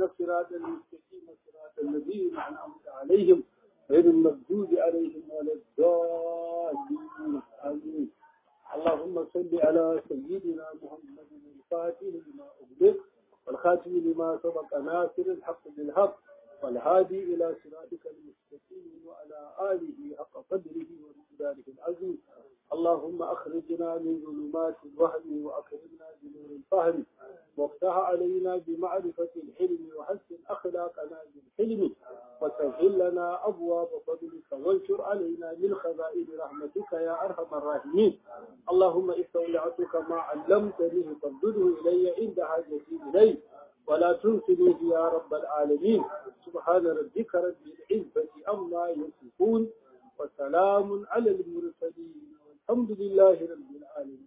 الصراط المستقيم صراط الذين أنعمت عليهم غير المغضوب عليهم ولا الضالين آمين اللهم صل على سيدنا محمد الفاتح لما أغلق والخاتم لما سبق ناصر الحق بالحق والهادي إلى صراطك المستقيم وعلى آله حق قدره ومقداره العظيم اللهم أخرجنا من ظلمات الوهم وأكرمنا بنور الفهم وافتح علينا بمعرفة الحلم وحسن أخلاقنا بالحلم وسهل لنا أبواب فضلك وانشر علينا من خزائن رحمتك يا أرحم الراحمين اللهم استودعتك ما علمتني فردده إلي عند حاجتي إليه ولا تنسنيه يا رب العالمين سبحان ربك رب العزة أما يصفون وسلام على المرسلين والحمد لله رب العالمين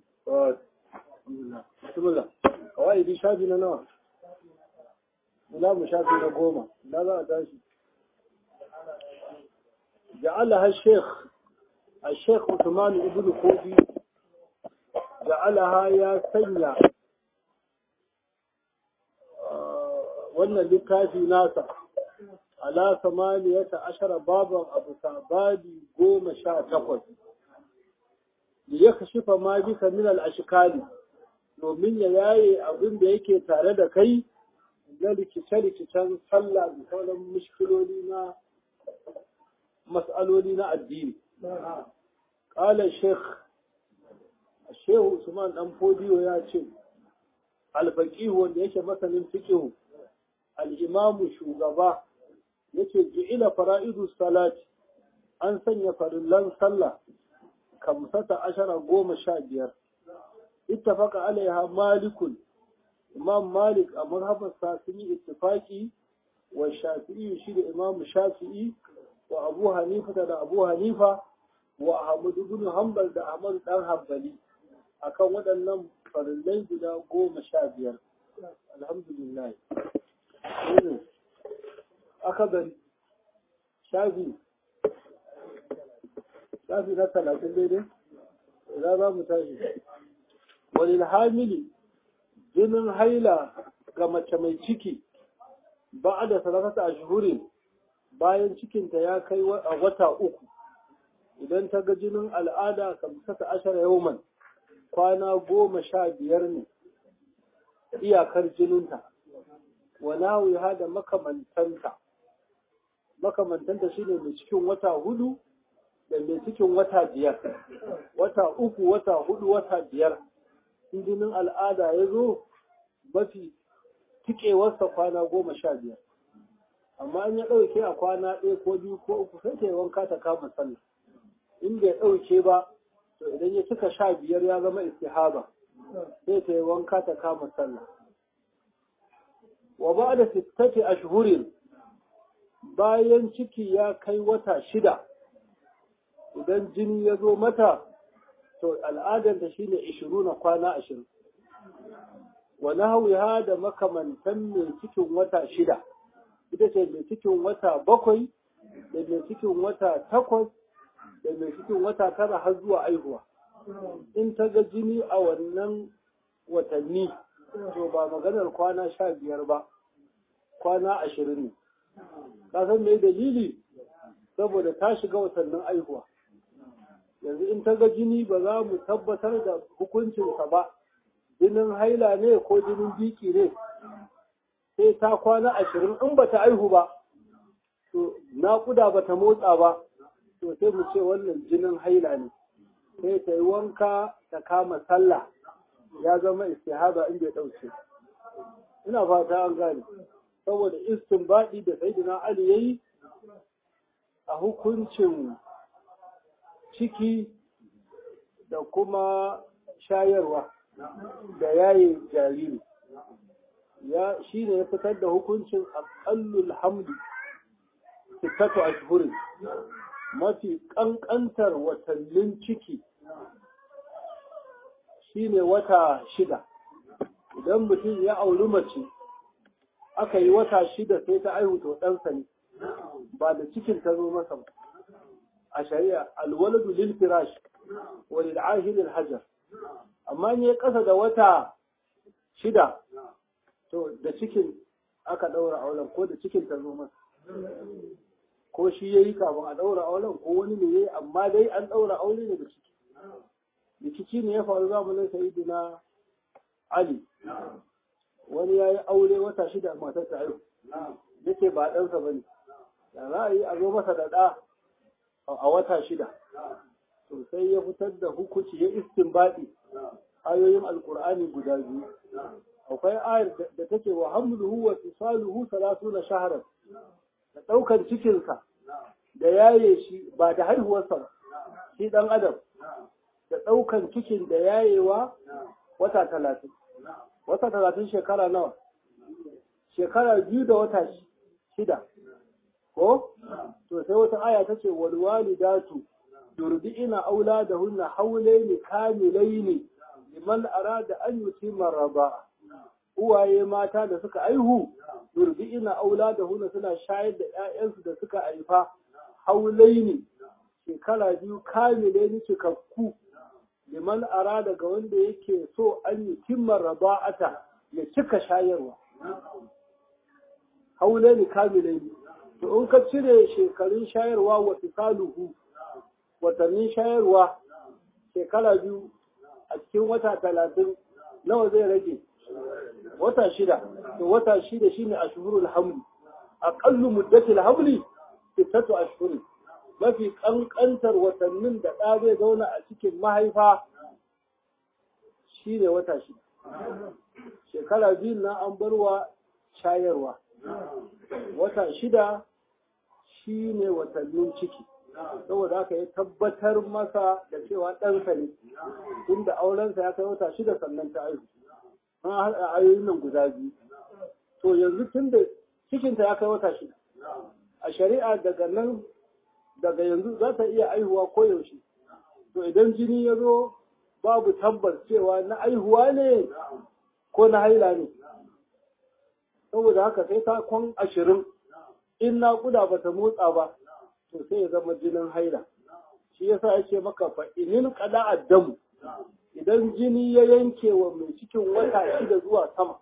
بسم الله قواعد شافي نوع لا مشافي نقوم لا لا داشي جعلها الشيخ الشيخ عثمان ابن كوبي جعلها يا سنيا wannan littafi nasa ala samaniyata ashara baban abu sabadi goma sha takwas da ya kashifa ma bisa min al-ashkali domin ya yaye abin da yake tare da kai na rikice-rikicen sallah da sauran mushkiloli na mas'aloli na addini ƙalar sheikh shehu usman dan fodiyo ya ce alfaƙihu wanda yake masanin fiƙihu al'imamu shugaba yake ji'ila fara'idu salati an sanya farillan sallah kamsata ashara goma sha biyar ittafaqa alaiha malikun imam malik a mazhabarsa sun yi ittifaki wa shafi'i shi da imam shafi'i wa abu hanifa da abu hanifa wa ahmad ibn hanbal da ahmad dan hanbali akan waɗannan farillai guda goma sha biyar alhamdulillah aka bari shafi shafi na talatin daidai za za mu tashi wani hamili jinin haila ga mace mai ciki ba da salatata a shuhurin bayan cikinta ya kai a wata uku idan ta ga jinin al'ada kamsata ashara yauman kwana goma sha biyar ne iyakar jininta walawiha da makamantanta makamantanta shine mai cikin wata hudu da mai cikin wata biyar wata uku wata hudu wata biyar jinin al'ada ya zo mafi tikewarsa kwana goma sha biyar amma an ya ɗauke a kwana ɗaya ko biyu ko uku sai ta yi wanka ta kama sallah in bai ɗauke ba to idan ya cika sha biyar ya zama istihaba sai ta yi wanka ta kama sallah wa ba da sittati ashhurin bayan ciki ya kai wata shida idan jini ya zo mata to al'adarta shine ishiru na kwana ashirin wa nahwiha da makamantan mai cikin wata shida ita ce mai cikin wata bakwai da mai cikin wata takwas da mai cikin wata tara har zuwa aihuwa in ta ga jini a wannan watanni to ba maganar kwana sha biyar ba kwana ashirin ne ka san me dalili saboda ta shiga watannin aihuwa yanzu in ta ga jini ba za mu tabbatar da hukuncinsa ba jinin haila ne ko jinin biki ne sai ta kwana ashirin in ba ta aihu ba to naƙuda ba ta motsa ba to sai mu ce wannan jinin haila ne sai ta yi wanka ta kama sallah ya zama istihaba in bai ɗauke ina fata an gane saboda istinbadi da sayyidina ali yayi a hukuncin ciki da kuma shayarwa da yaye jariri ya shi ne ya fitar da hukuncin aƙallul hamdu sittatu ashhurin mafi ƙanƙantar watannin ciki shine wata shida idan mutum ya auri mace aka yi wata shida sai ta aihu to ɗansa ne ba da cikin ta zo masa ba a shari'a alwaladu lil firash wa lil ahil al hajar amma ne kasa da wata shida to da cikin aka ɗaura auren ko da cikin ta zo masa ko shi ya yi kafin a ɗaura auren ko wani ne ya yi amma dai an ɗaura aure ne da ciki rikici ne ya faru zamanin sayidina ali wani ya yi aure wata shida a matar ta haihu yake ba ɗansa ba ne da za a yi a zo masa da ɗa a wata shida to sai ya fitar da hukunci ya istinbadi ayoyin alkur'ani guda biyu akwai ayar da take wa hamluhu wa fisaluhu salasuna shahran da ɗaukar cikinsa da yaye shi ba da haihuwarsa ba shi ɗan adam da ɗaukan cikin da yayewa wata talatin wata talatin shekara nawa shekara biyu da wata shida ko to sai wata aya ta ce walwalidatu yurdi'ina auladahunna hawlaini kamilaini liman arada an yutimma raba uwaye mata da suka aihu yurdi'ina auladahunna suna shayar da ƴaƴansu da suka haifa haulaini shekara biyu kamilaini cikakku liman arada ga wanda yake so an yutimma raba'ata ya cika shayarwa haulaini kamilaini to in ka cire shekarun shayarwa wa fisaluhu watannin shayarwa shekara biyu a cikin wata talatin nawa zai rage wata shida to wata shida shine ashhurul hamli aqallu muddatil hamli sittatu ashhurin mafi kankantar watannin da ɗa zai zauna a cikin mahaifa shine wata shida shekara biyu na an barwa shayarwa wata shida shine watannin ciki saboda haka ya tabbatar masa da cewa ɗansa ne inda aurensa ya kai wata shida sannan ta aihu an haɗa ayoyin nan guda biyu to yanzu tun da cikinta ya kai wata shida a shari'a daga nan daga yanzu za ta iya aihuwa ko yaushe to idan jini ya zo babu tabbas cewa na aihuwa ne ko na haila ne saboda haka sai ta kwan ashirin in naƙuda ba ta motsa ba to sai ya zama jinin haila shi yasa yake maka fa inin qada addamu idan jini ya yanke wa mai cikin wata shida zuwa sama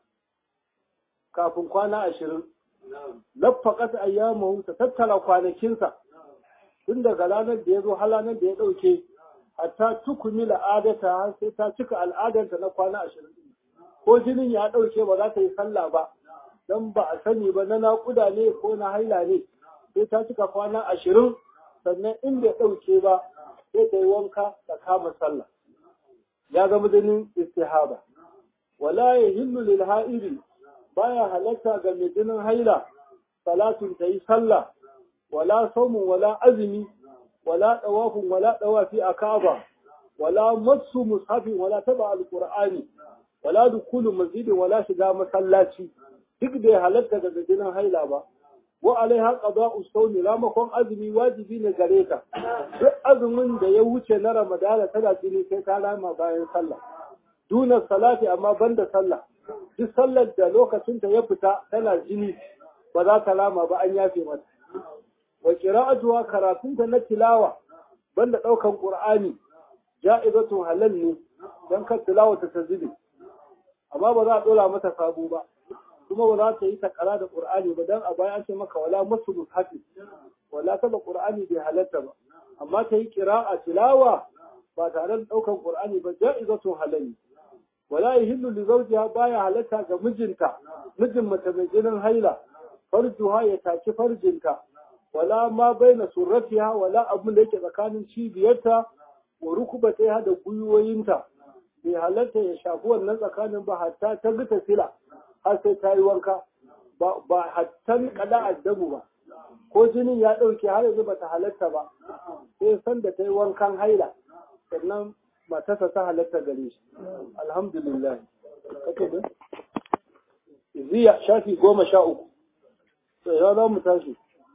kafin kwana ashirin laffaqat ayyamahu ta tattara kwanakinsa tun daga ranar da ya zo har ranar da ya ɗauke hatta tukumi al'adata har sai ta cika al'adarta na kwana ashirin ko jinin ya ɗauke ba za ta yi sallah ba don ba a sani ba na naƙuda ne ko na haila ne sai ta cika kwana ashirin sannan in bai ɗauke ba sai ta yi wanka ta kama sallah ya zama jinin istihaba wala ya hillu lil ha'iri baya halatta ga mai jinin haila salatun ta yi sallah wala saumun wala azumi wala dawafin wala dawafi a kaba wala masu mushafin wala taba alqur'ani wala dukulu masjidin wala shiga masallaci duk da ya halatta daga jinin haila ba wa alaiha qada'u sawmi ramakon azumi wajibi ne gare ta duk azumin da ya wuce na ramadana tana jini sai ta rama bayan sallah duna salati amma banda sallah duk sallar da lokacin ta ya fita tana jini ba za ta rama ba an yafe mata wa qira'atuha karatun ta na tilawa banda daukan qur'ani ja'izatun halal ne dan kan tilawa ta tazidi amma ba za a dora mata sabo ba kuma ba za ta yi takara da Qur'ani ba dan a baya an ce maka wala masu mushafi wala taba Qur'ani bai halatta ba amma ta yi qira'a tilawa ba tare da daukan Qur'ani ba ja'izatun halali wala yahillu li zawjiha baya halatta ga mijinta mijin mace mai jinin haila farjuha ya taki farjinta wala ma baina surratiha wala abun da yake tsakanin cibiyarta wa rukubataiha da gwiwoyinta bai halatta ya shafi wannan tsakanin ba hatta ta gita sila har sai ta yi wanka ba hattan kada addabu ba ko jinin ya ɗauke har yanzu bata halatta ba sai san da ta yi wankan haila sannan matarsa ta halatta gare shi alhamdulillah kake da ziya shafi goma sha uku to ya za mu tashi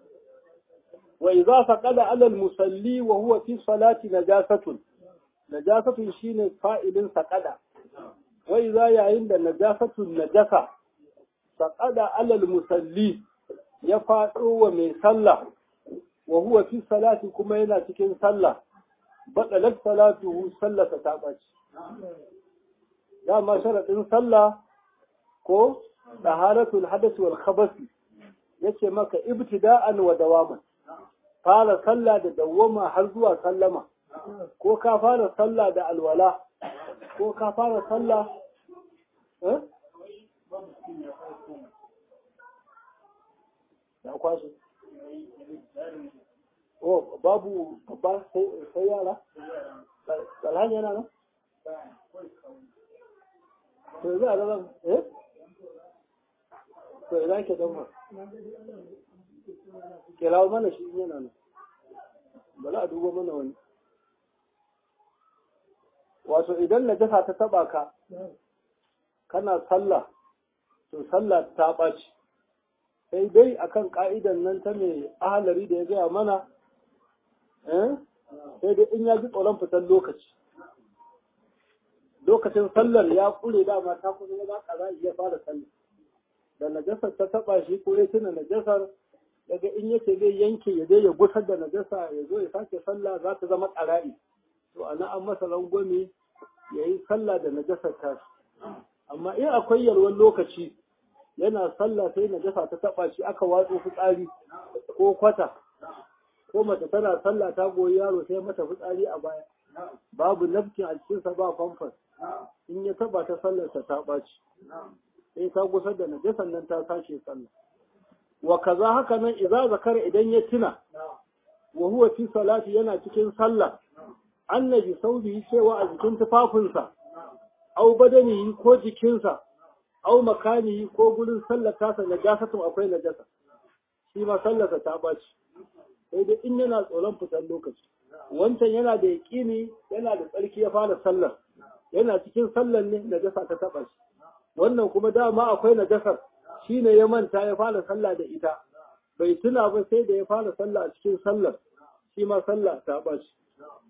wa idza faqada ala al-musalli wa huwa fi salati najasatun najasatun shine fa'ilin saqada wa idza yayin da najasatun najasa faqada ala al-musalli ya faɗo wa mai sallah wa huwa fi salati kuma yana cikin sallah batalat salatuhu sallata ta ɓaci dama sharaɗin sallah ko taharatul hadath wal khabath yace maka ibtida'an wa dawaman fara sallah da dawwama har zuwa sallama ko ka fara sallah da alwala ko ka fara sallah eh ya kwashe oh babu ba sai yara alhaji yana nan to za a zama eh to idan ke don kirawo mana shi yana nan ba za a duba mana wani wato idan najasa ta taba ka kana sallah to sallah ta ɓaci sai dai akan ka'idan nan ta mai ahalari da ya gaya mana sai dai in ya ji tsoron fitar lokaci lokacin sallar ya kure dama ta kusa ya za ka ya fara sallar da najasar ta taba shi ko ya tuna najasar daga in yace zai yanke ya je ya gusar da najasa ya zo ya sake sallah za ta zama ƙara'i to ana an masa rangwame ya yi sallah da najasar ta amma in akwai yalwan lokaci yana sallah sai najasa ta taba shi aka watso fitsari ko kwata ko mace tana sallah ta goyi yaro sai mata fitsari a baya babu nafkin a cikinsa ba famfas in ya taba ta sallarsa ta ɓaci sai ta gusar da najasan nan ta sashe sallah wa kaza haka nan idza zakara idan ya tuna wa huwa fi salati yana cikin sallah annabi saubi cewa a jikin tufafinsa au badani ko jikinsa au makani ko gurin sallar tasa najasatun akwai najasa shi ma sallarsa ta ɓaci sai dai in yana tsoron fitar lokaci wancan yana da yaƙini yana da tsarki ya fara sallar yana cikin sallar ne najasa ta taɓa shi wannan kuma dama akwai najasar shi ne ya manta ya fara sallah da ita bai tuna ba sai da ya fara sallah a cikin sallar shi ma sallah ta ɓa shi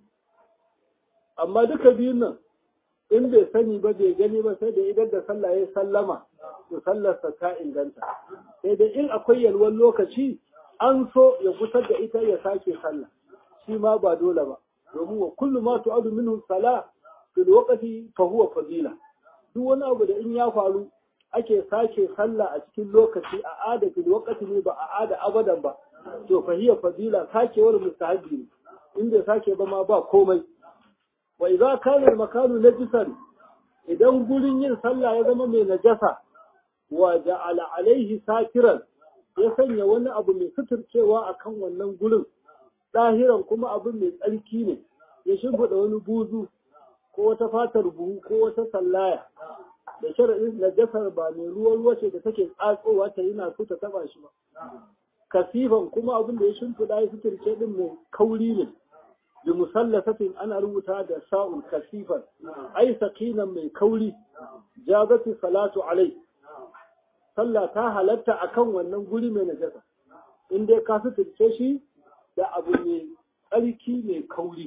amma duka biyun nan in bai sani ba bai gani ba sai da idan da sallah ya sallama to sallarsa ta inganta sai dai in akwai yalwan lokaci an so ya gusar da ita ya sake sallah shi ma ba dole ba domin wa kullu ma tu'adu minhu salah fil waqti fa huwa fadila duk wani abu da in ya faru ake sake sallah a cikin lokaci a ada fil waqti ne ba a ada abadan ba to fa hiya fadila sakewar mustahabi ne in bai sake ba ma ba komai wa idza kana al makanu najisan idan gurin yin sallah ya zama mai najasa wa ja'ala alaihi sakiran ya sanya wani abu mai suturcewa akan wannan gurin ɗahiran kuma abin mai tsarki ne ya shimfiɗa wani buzu ko wata fatar buhu ko wata sallaya da sharaɗin najasar ba mai ruwa ruwa ce da take tsatsowa ta yi na so ta taɓa shi ba kasifan kuma abin da ya shimfiɗa ya suturce ɗin mai kauri ne da musallasatin ana rubuta da sa'ul kasifan ai sakinan mai kauri jazati salatu alai sallah ta halatta akan wannan guri mai najasa in dai ka suturce shi da abu mai tsarki mai kauri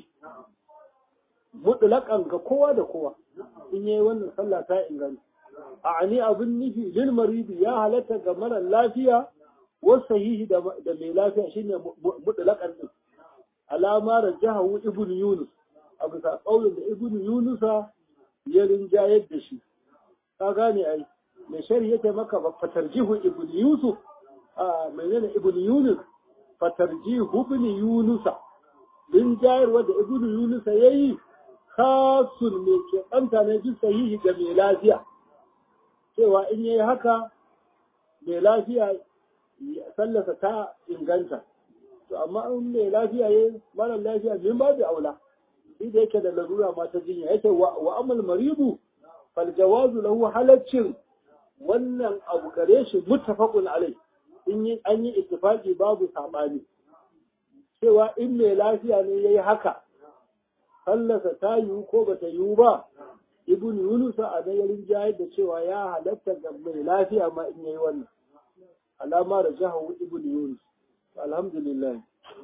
mutlaƙan ga kowa da kowa in yayi wannan sallah ta inganta a ani abin nufi lil maridi ya halatta ga mara lafiya wa sahihi da mai lafiya shine mutlaqan din alama rajahu ibn yunus a bisa kaulin da ibn yunusa ya rinjayar da shi ka gane ai mai shari yake maka ba fatarjihu ibn yusuf a menene ibn yunus fatarjihu ibn yunusa rinjayarwa da ibn yunusa yayi khasun mai ke ɗanta ne bi sahihi ga mai lafiya cewa in yayi haka mai lafiya sallasa ta inganta to amma in mai lafiya yayi mara lafiya min babu aula shi da yake da larura ma ta jinya yake wa amal maribu fal jawazu lahu halaccin wannan abu gare shi muttafaqun alai in yi an yi ittifaqi babu sabani cewa in mai lafiya ne yayi haka sallasa ta yiwu ko bata yiwu ba ibn yunus a dayarin jayar da cewa ya halatta ga mai lafiya ma in yayi wannan alama da jahawu ibn yunus alhamdulillah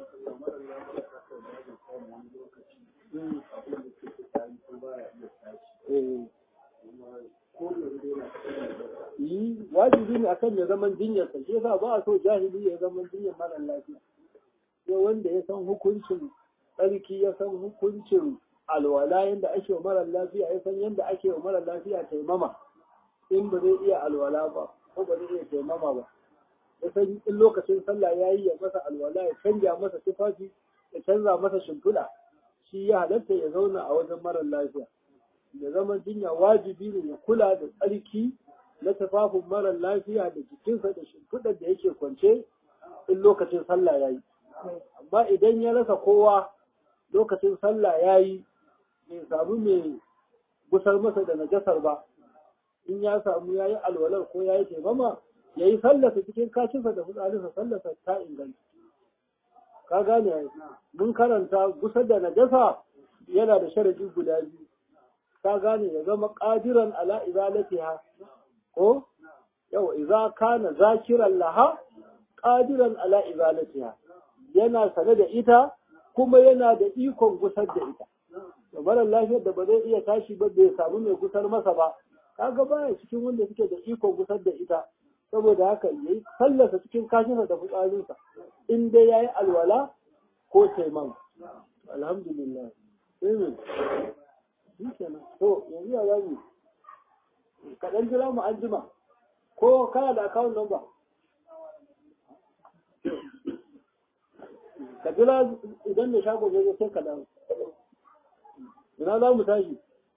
yi wajibi ne akan ya zaman jinyar sa shi yasa ba a so jahili ya zaman jinyar mara lafiya sai wanda ya san hukuncin tsarki ya san hukuncin alwala yadda ake wa mara lafiya ya san yadda ake wa mara lafiya taimama in ba zai iya alwala ba ko ba zai iya taimama ba ya san in lokacin sallah ya yi ya masa alwala ya canja masa tufafi ya canza masa shimfiɗa shi ya halatta ya zauna a wajen marar lafiya ya zama jinya wajibi ne ya kula da tsarki na tufafin marar lafiya da jikinsa da shimfiɗar da yake kwance in lokacin sallah ya yi amma idan ya rasa kowa lokacin sallah ya yi bai samu mai gusar masa da najasar ba in ya samu ya yi alwalar ko ya yi taimama ya yi sallasa cikin kashinsa da fitsarinsa sallasa ta inganta ka gane mun karanta gusar da najasa yana da sharadi guda biyu ka gane ya zama ƙadiran ala izalatiha ko yau idza kana zakiran laha qadiran ala izalatiha yana sane da ita kuma yana da ikon gusar da ita da marar lafiyar da ba zai iya tashi ba bai samu mai gusar masa ba kaga baya cikin wanda suke da ikon gusar da ita saboda haka yayi sallasa cikin kashinsa da fitsarinsa in dai yayi alwala ko taiman alhamdulillah amen shikenan to yanzu ya zamu kaɗan jira mu an jima ko kana da account number ka jira idan da shago zai sai ka dawo ina za mu tashi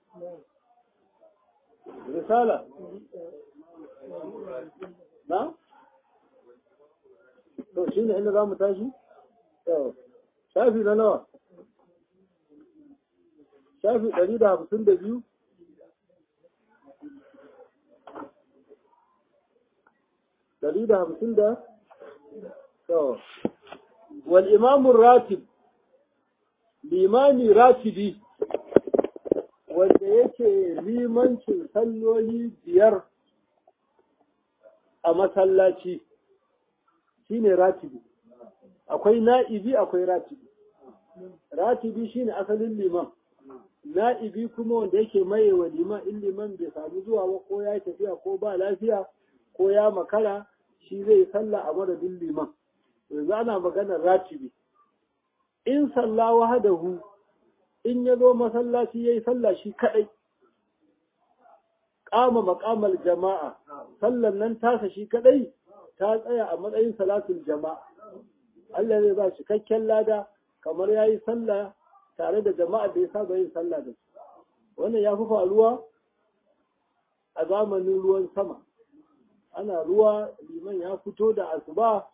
risala na? to shi ne inda za mu tashi? shafi na nawa shafi ɗari da hamsin da biyu ɗari da hamsin da wal imamun ratib limami ratibi wanda yake limancin salloli biyar a masallaci shine ratibi akwai na'ibi akwai ratibi ratibi shine asalin liman na'ibi kuma wanda yake maye wa liman in liman bai samu zuwa ba ko ya tafiya ko ba lafiya ko ya makara shi zai sallah a madadin liman yanzu ana maganar ratibi in salla wahadahu in ya zo masallaci ya yi sallah shi kaɗai ƙama maƙamal jama'a sallan nan tasa shi kaɗai ta tsaya a matsayin salatul jama'a Allah zai ba cikakken lada kamar ya yi sallah tare da jama'a da ya saba yin sallah da su wannan ya fi faruwa a zamanin ruwan sama ana ruwa liman ya fito da asuba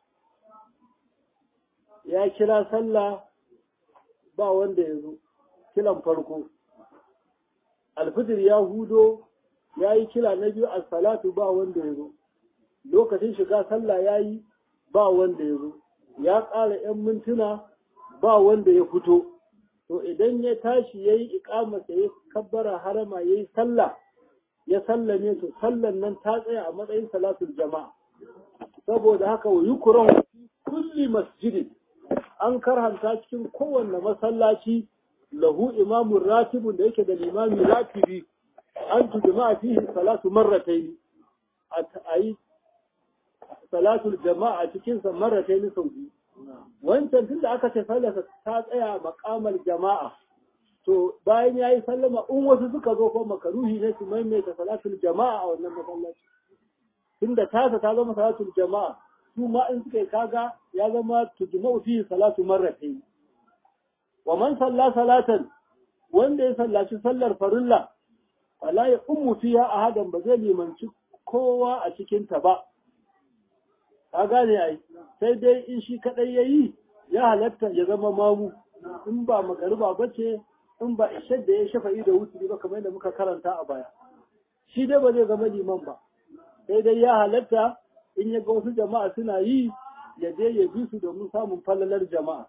ya kira sallah ba wanda ya zo kilan farko alfijir ya hudo ya yi kila na biyu a salatu ba wanda ya zo lokacin shiga sallah ya yi ba wanda ya zo ya ƙara 'yan mintuna ba wanda ya fito to idan ya tashi ya yi ikamasa ya kabbara harama ya yi sallah ya sallame to sallan nan ta tsaya a matsayin salatul jama'a saboda haka wa yukuran kulli masjidin an karhanta cikin kowanne masallaci lahu imamun ratibun da yake da limami ratibi an tujma fihi salatu marratayn a yi salatul jama'a cikin sa marratayn sau biyu wancan tunda aka ce sallarsa ta tsaya makamar jama'a to bayan yayi sallama in wasu suka zo ko makaruhi ne su maimaita salatul jama'a a wannan masallaci tunda tasa ta zama salatul jama'a su ma in suka yi kaga ya zama tujma'u fihi salatu marratayn wa man salla salatan wanda ya sallaci sallar farilla wala ya ummu fiha ahadan ba zai limanci kowa a cikin ta ba ka gane ai sai dai in shi kadai yayi ya halatta ya zama mamu in ba magariba bace in ba ishar da ya shafa'i da wuturi ba kamar yadda muka karanta a baya shi dai ba zai zama liman ba sai dai ya halatta in ya ga wasu jama'a suna yi ya je ya bi su domin samun falalar jama'a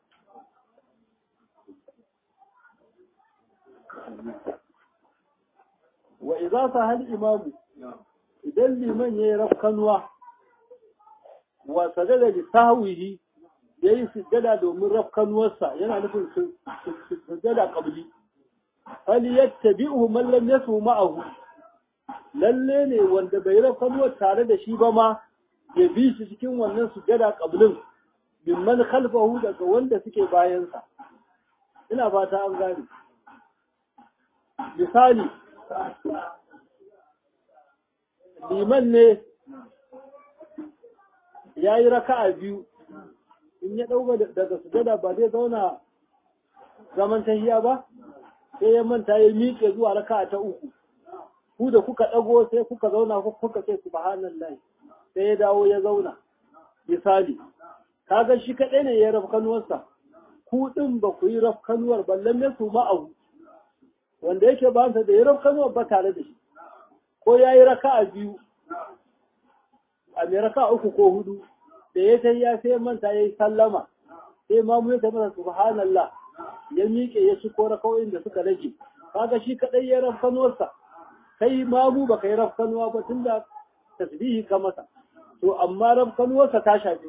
wa idza sahal imamu idan liman yayi rafkanuwa wa sajada li sahwihi yayi sujjada domin rafkanuwarsa yana nufin sujjada qabli hal yattabi'uhu man lam yasu ma'ahu lalle ne wanda bai rafkanuwar tare da shi ba ma ya bi shi cikin wannan sujjada qablin mimman khalfahu daga wanda suke bayansa ina fata an gane misali liman ne ya yi raka'a biyu in ya ɗauka daga sujada ba zai zauna zaman tahiya ba sai ya manta ya miƙe zuwa raka'a ta uku ku da kuka ɗago sai kuka zauna kuka ce subhanallahi sai ya dawo ya zauna misali kaga shi kaɗai ne ya rafkanuwarsa ku ɗin ba ku yi rafkanuwar ballan ne su ma'ahu wanda yake ba sa da ya rafkanuwar ba tare da shi ko ya yi raka'a biyu a mai raka'a uku ko hudu da ya sai ya sai manta ya yi sallama sai ma mu ya masa subhanallah ya miƙe ya ci ko raka'o'in da suka rage kaga shi kaɗai ya rafkanuwarsa kai ma mu baka yi rafkanuwa ba tunda tasbihi ka masa to amma rafkanuwarsa ta shafe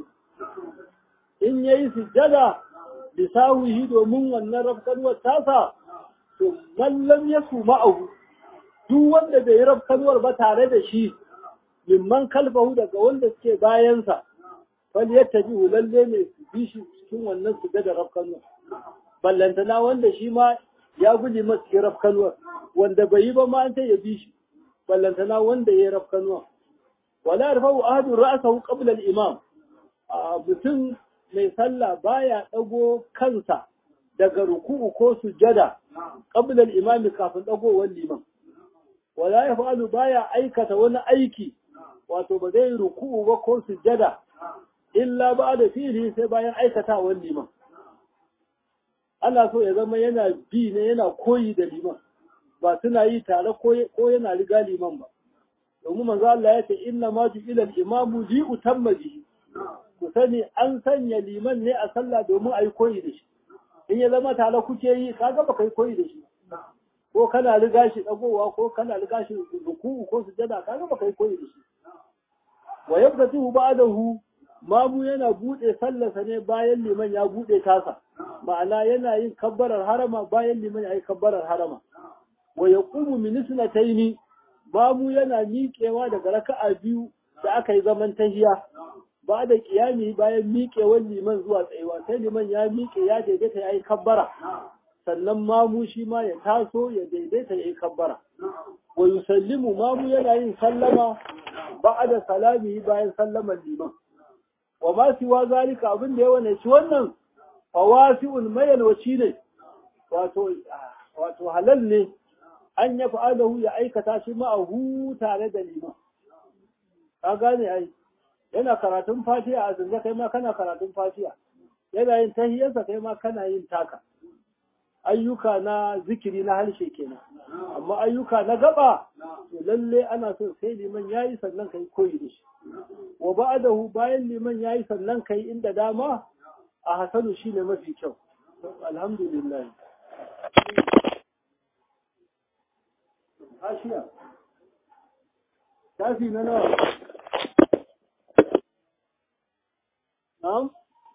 in yayi sujjada bisawihi domin wannan rafkanuwar tasa to mallam ya su ma'ahu duk wanda bai yi rafkanuwar ba tare da shi mimman kalfahu daga wanda suke bayansa wal yattabi lalle ne su bi shi cikin wannan su da rafkanuwar ballantana wanda shi ma ya guji masu cikin rafkanuwar wanda bai yi ba ma an ya bi shi ballantana wanda ya yi rafkanuwar wala yarfa'u ahadun ra'sahu qabla al-imam mutum mai sallah baya ɗago kansa daga ruku'u ko sujada qabla al-imami kafin ɗagowar liman wala yaf'alu baya aikata wani aiki wato ba zai ruku'u ba ko sujada illa ba'da fi'li sai bayan aikatawar liman ana so ya zama yana bi ne yana koyi da liman ba suna yi tare ko yana riga liman ba domin manzo Allah ya ce inna ma ju'ila al-imamu li utamma bihi ku sani an sanya liman ne a sallah domin a yi koyi da shi in ya zama tare kuke yi kaga ba kai koyi da shi ko kana riga shi dagowa ko kana riga shi ruku'u ko sujada kaga ba kai koyi da shi wa yabtatu ba'dahu mamu yana bude sallarsa ne bayan liman ya bude tasa ma'ana yana yin kabbarar harama bayan liman ya yi kabbarar harama wa yaqumu min isnataini mamu yana miƙewa daga raka'a biyu da aka yi zaman tahiya ba da kiyami bayan miƙewar liman zuwa tsayuwa sai liman ya miƙe ya daidaita ya yi kabbara sannan mamu shi ma ya taso ya daidaita ya yi kabbara wa yusallimu mamu yana yin sallama ba da salami bayan sallaman liman wa ma siwa zalika abin da ya wane ci wannan fawasi'ul mayalwaci ne wato wato halal ne an ya fa'alahu ya aikata shi ma'ahu tare da liman ka gane ai yana karatun fatiha a zunga kai ma kana karatun fatiha yana yin tahiyarsa kai ma kana yin taka ayyuka na zikiri na harshe kenan amma ayyuka na gaba to lalle ana so sai liman yayi sannan kai koyi da shi wa ba'dahu bayan liman yayi sannan kai inda dama a hasanu shine mafi kyau alhamdulillah Ashiya, tafi na nawa Na'am?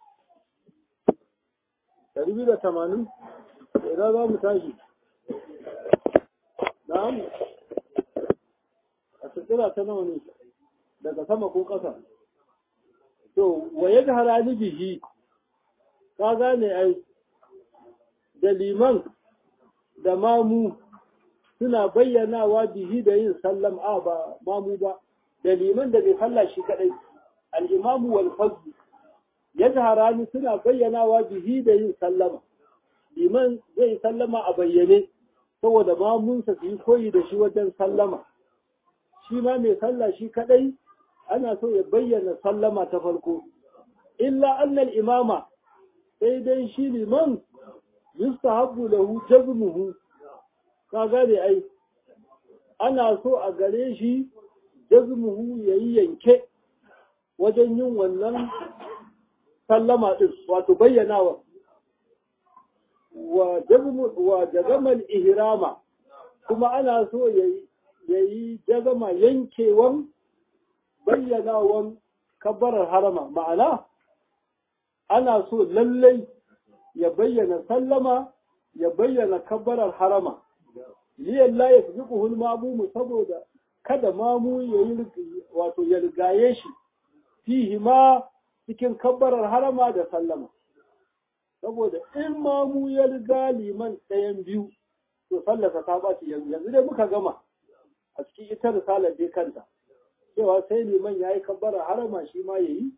Ɗari biyu da tamanin? Idan za mu tashi. Na'am? A tsira ta nawa ne, daga sama ko ƙasa. To, waye da halali bihi, ka gane ai, da liman da mamu suna bayyanawa bihi da yin sallam a ba mamu ba, da liman da bai falla shi kaɗai, al'imamu wal fazlu yazharani suna bayyanawa bihi da yin sallama liman zai sallama a bayyane saboda mamunsa su yi koyi da shi wajen sallama shi ma mai sallah shi kadai ana so ya bayyana sallama ta farko illa annal imama sai dai shi liman yustahabbu lahu jazmuhu ka gane ai ana so a gare shi jazmuhu yayi yanke wajen yin wannan sallama ɗin wato bayyanawa wa jazamal ihrama kuma ana so ya yi jazama yankewan bayyanawan kabbarar harama ma'ana ana so lallai ya bayyana sallama ya bayyana kabbarar harama liyan la ya fi mamumu saboda kada mamu ya yi wato ya rigaye shi fihi ma cikin kabbarar harama da sallama saboda in mamu ya riga liman ɗayan biyu to sallaka ta ɓaci yanzu yanzu dai muka gama a cikin ita risalar dai kanta cewa sai liman ya yi kabbarar harama shi ma ya yi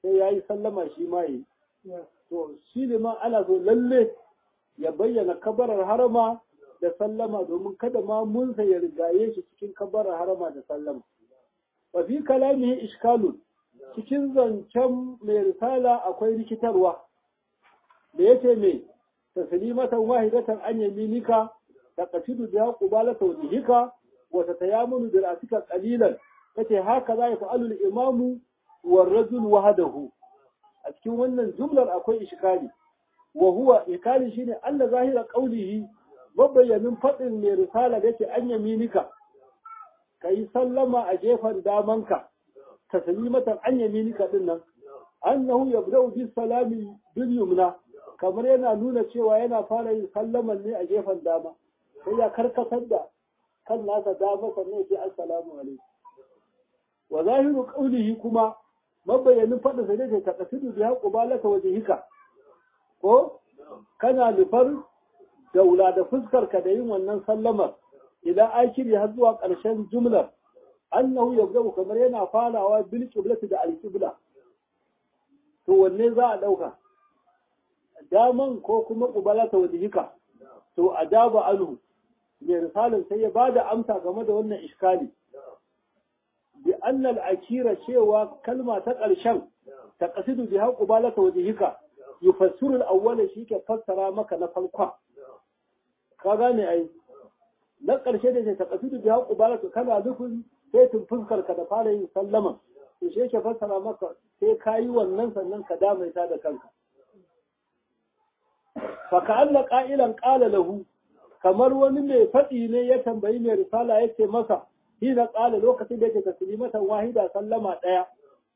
sai ya yi sallama shi ma yi to shi liman ana so lalle ya bayyana kabarar harama da sallama domin kada ma munsa ya rigaye shi cikin kabarar harama da sallama wa fi kalamihi ishkalun cikin zancen mai risala akwai rikitarwa da yace me taslimatan wahidatan an yaminika taqasidu biha qubalata wajhika wa tatayamunu bi ra'sika qalilan kace haka za ya fa'alu al-imamu war rajul wahdahu a cikin wannan jumlar akwai ishkali wa huwa ikali shine Allah zahira qaulihi mabayyanin fadin mai risala da yake an yaminika kai sallama a gefen damanka taslimatan an yaminika din nan annahu yabda'u bis salami bil yumna kamar yana nuna cewa yana fara yin sallaman ne a gefen dama sai ya karkatar da kan nasa dama sannan ya ce assalamu alaikum wa zahiru qaulihi kuma mabayyanin faɗin sa ne ta kasidu bi haqqu balaka wajhika ko kana nufar daula da fuskar ka da yin wannan sallamar idan akiri har zuwa ƙarshen jumlar annahu yabda'u kamar yana farawa bil qiblati da al qibla to wanne za a dauka daman ko kuma qubalata wajhika to adaba anhu mai risalin sai ya bada amsa game da wannan iskali bi annal akira cewa kalma ta ƙarshen ta ƙasidu bi haƙu ba laka wajihika yufassiru al-awwala shi ke fassara maka na farkon ka gane ai na ƙarshe da ce ta ƙasidu bi haƙu ba laka kana nufin sai tun fuskar ka da fara yin sallama to shi ke fassara maka sai ka yi wannan sannan ka damaita da kanka fa ka'alla qa'ilan qala lahu kamar wani mai faɗi ne ya tambayi mai risala yace masa hina ƙala lokacin da yake taslimatan wahida sallama ɗaya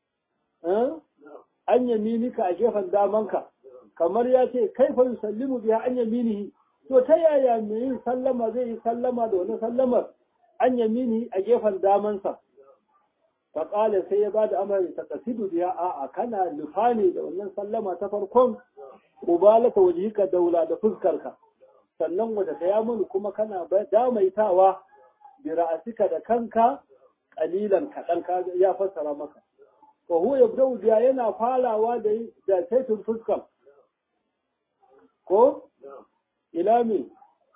an yaminika a gefen damanka kamar ya ce kai fa yusallimu biya an yaminihi to ta yaya mai yin sallama zai yi sallama da wani sallamar an yaminihi a gefen damansa fa ƙala sai ya bada amari ta kasidu biya a'a kana nufa ne da wannan sallama ta farkon ubalata wajhika daula da fuskarka sannan wata tayamunu kuma kana damaitawa bira'asika da kanka kalilan kaɗan ka ya fassara maka wa huwa yabda'u biya yana farawa da da taitin fuskan ko ila me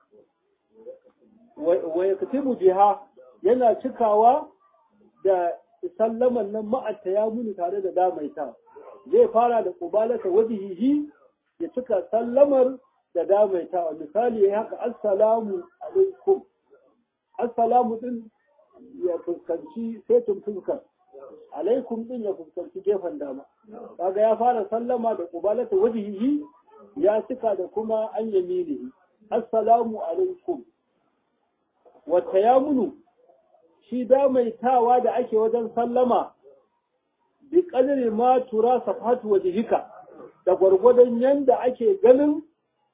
wa yaktibu biha yana cikawa da sallaman nan ma'atta ya muni tare da damaita zai fara da kubalata wajihihi ya cika sallamar da damaita misali ya haka assalamu alaikum assalamu din ya fuskanci setin fuskar alaikum din ya fuskanci gefen dama kaga ya fara sallama da kubalata wajihi ya cika da kuma an yamini assalamu alaikum wata ya munu shi damaitawa da ake wajen sallama bi kadari ma tura safatu wajihika da gwargwadon yanda ake ganin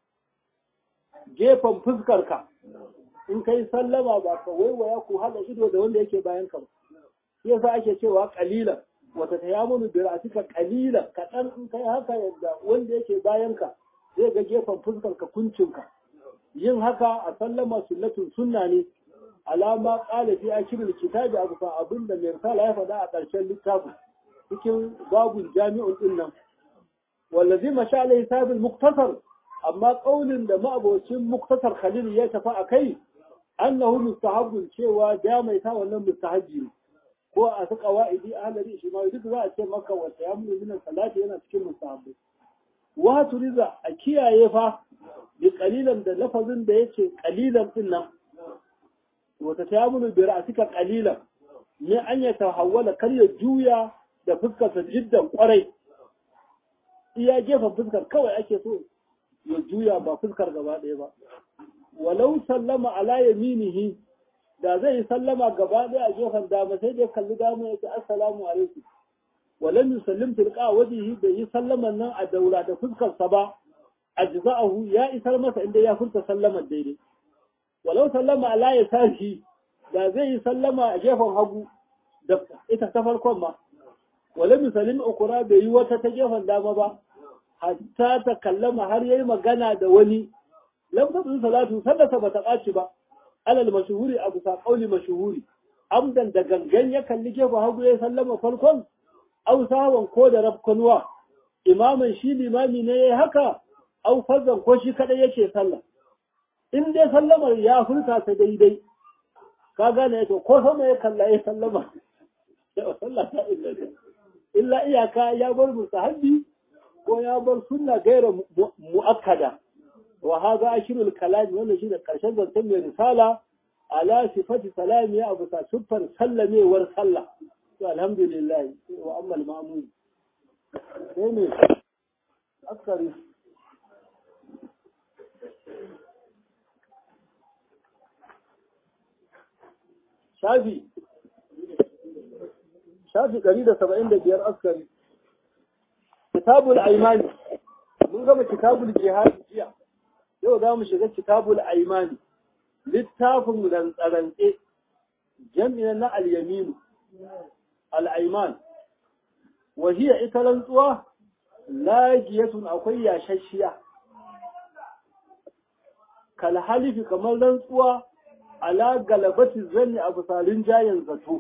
gefen fuskarka in kai sallama ba ka waiwaya ku haɗa ido da wanda yake bayan ka ba shi yasa ake cewa kalilan wata ta yamunu bi ra'atika kalilan kaɗan in kai haka yadda wanda yake bayan ka zai ga gefen fuskar ka kuncin ka yin haka a sallama sunnatun sunna ne alama qala fi akhiril kitabi abu fa abinda mai risala ya faɗa a ƙarshen littafin cikin babul jami'un din nan wallazi masha alaihi sabil muktasar amma ƙaunin da ma'abocin muktasar khalil ya tafi a kai annahu mustahabbun cewa jamaita wannan mustahabbi ne ko a su qawaidi ahlari shi ma duk za a ce maka wa tayammul min salati yana cikin mustahabbi wa turiza a kiyaye fa bi qalilan da lafazin da yake qalilan din nan wa tayammul bi ra'sika qalilan ne an ya tahawwala kar ya juya da fuskarsa jiddan kwarai iya gefen fuskar kawai ake so ya juya ba fuskar gaba ɗaya ba walau sallama ala yaminihi da zai yi sallama gaba ɗaya a gefen dama sai dai kalli dama ya ce assalamu alaikum walam yusallim tilqa wajhihi bai yi sallaman nan a daura da fuskarsa ba ajza'ahu ya isar masa inda ya furta sallaman daidai walau sallama ala yasarihi da zai yi sallama a gefen hagu da ita ta farkon ma walam yusallim ukura bai yi wata ta gefen dama ba hatta ta kallama har yayi magana da wani lam tadun salatu sallata bata ɓaci ba alal mashhuri abu sa qauli mashhuri amdan da gangan ya kalli gefen hagu ya sallama farkon au sawan ko da rafkanuwa imaman shi limami ne yayi haka au fazan ko shi kadai yake sallah in dai sallamar ya furta ta daidai ka gane to ko sama ya kalla ya sallama sallah ta illa iyaka ya bar musahabi ko ya bar sunna gaira muakkada wa hadha ashirul kalam wannan shine karshen zancen mai risala ala sifati salami ya abu ta siffar sallamewar sallah to alhamdulillah wa amma al-ma'mum sai ne askari shafi shafi ɗari da saba'in da biyar askari kitabul aimani mun gama kitabul jihadi jiya yau za mu shiga kitabul aimani littafin rantsarantse jami'in na al-yaminu al-aiman wahiya ita rantsuwa lagiyatun akwai yashashiya kalhalifi kamar rantsuwa ala galabati zanni a bisa jayen zato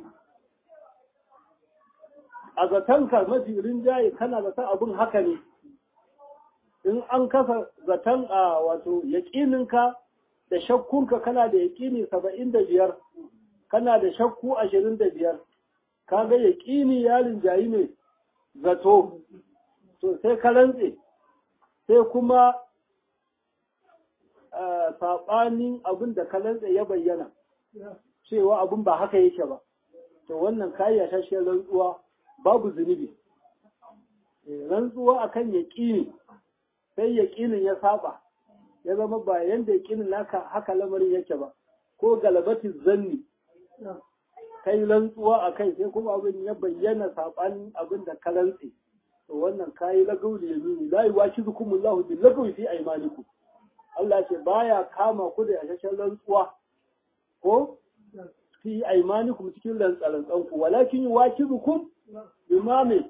a zatonka mafi rinjaye kana zaton abin haka ne in an kasa zaton a wato yaƙininka da shakkunka kana da yaƙini saba'in da biyar kana da shakku ashirin da biyar kaga yaƙini ya rinjayi ne zato to sai ka rantse sai kuma saɓanin abin da ka rantse ya bayyana cewa abin ba haka yake ba to wannan kayi shashiyar rantsuwa babu zunubi rantsuwa akan yaƙini sai yaƙinin ya saba ya zama ba yanda yaƙinin naka haka lamarin yake ba ko galabatin zanni kai rantsuwa a kai sai kuma abin ya bayyana saɓanin abin da ka rantse to wannan kayi lagau da yamini la yuwakizukum Allahu bil lagwi fi aymanikum Allah ce baya kama ku da yashashen rantsuwa ko fi aymanikum cikin rantsarantsan ku walakin yuwakizukum bima me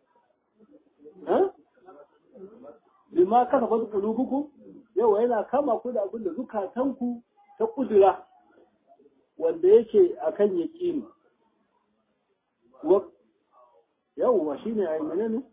ha bima kasabat qulubukum yau yana kama ku da abin da zukatanku ta kudura wanda yake akan yaqini wa yawwa shine aymane ne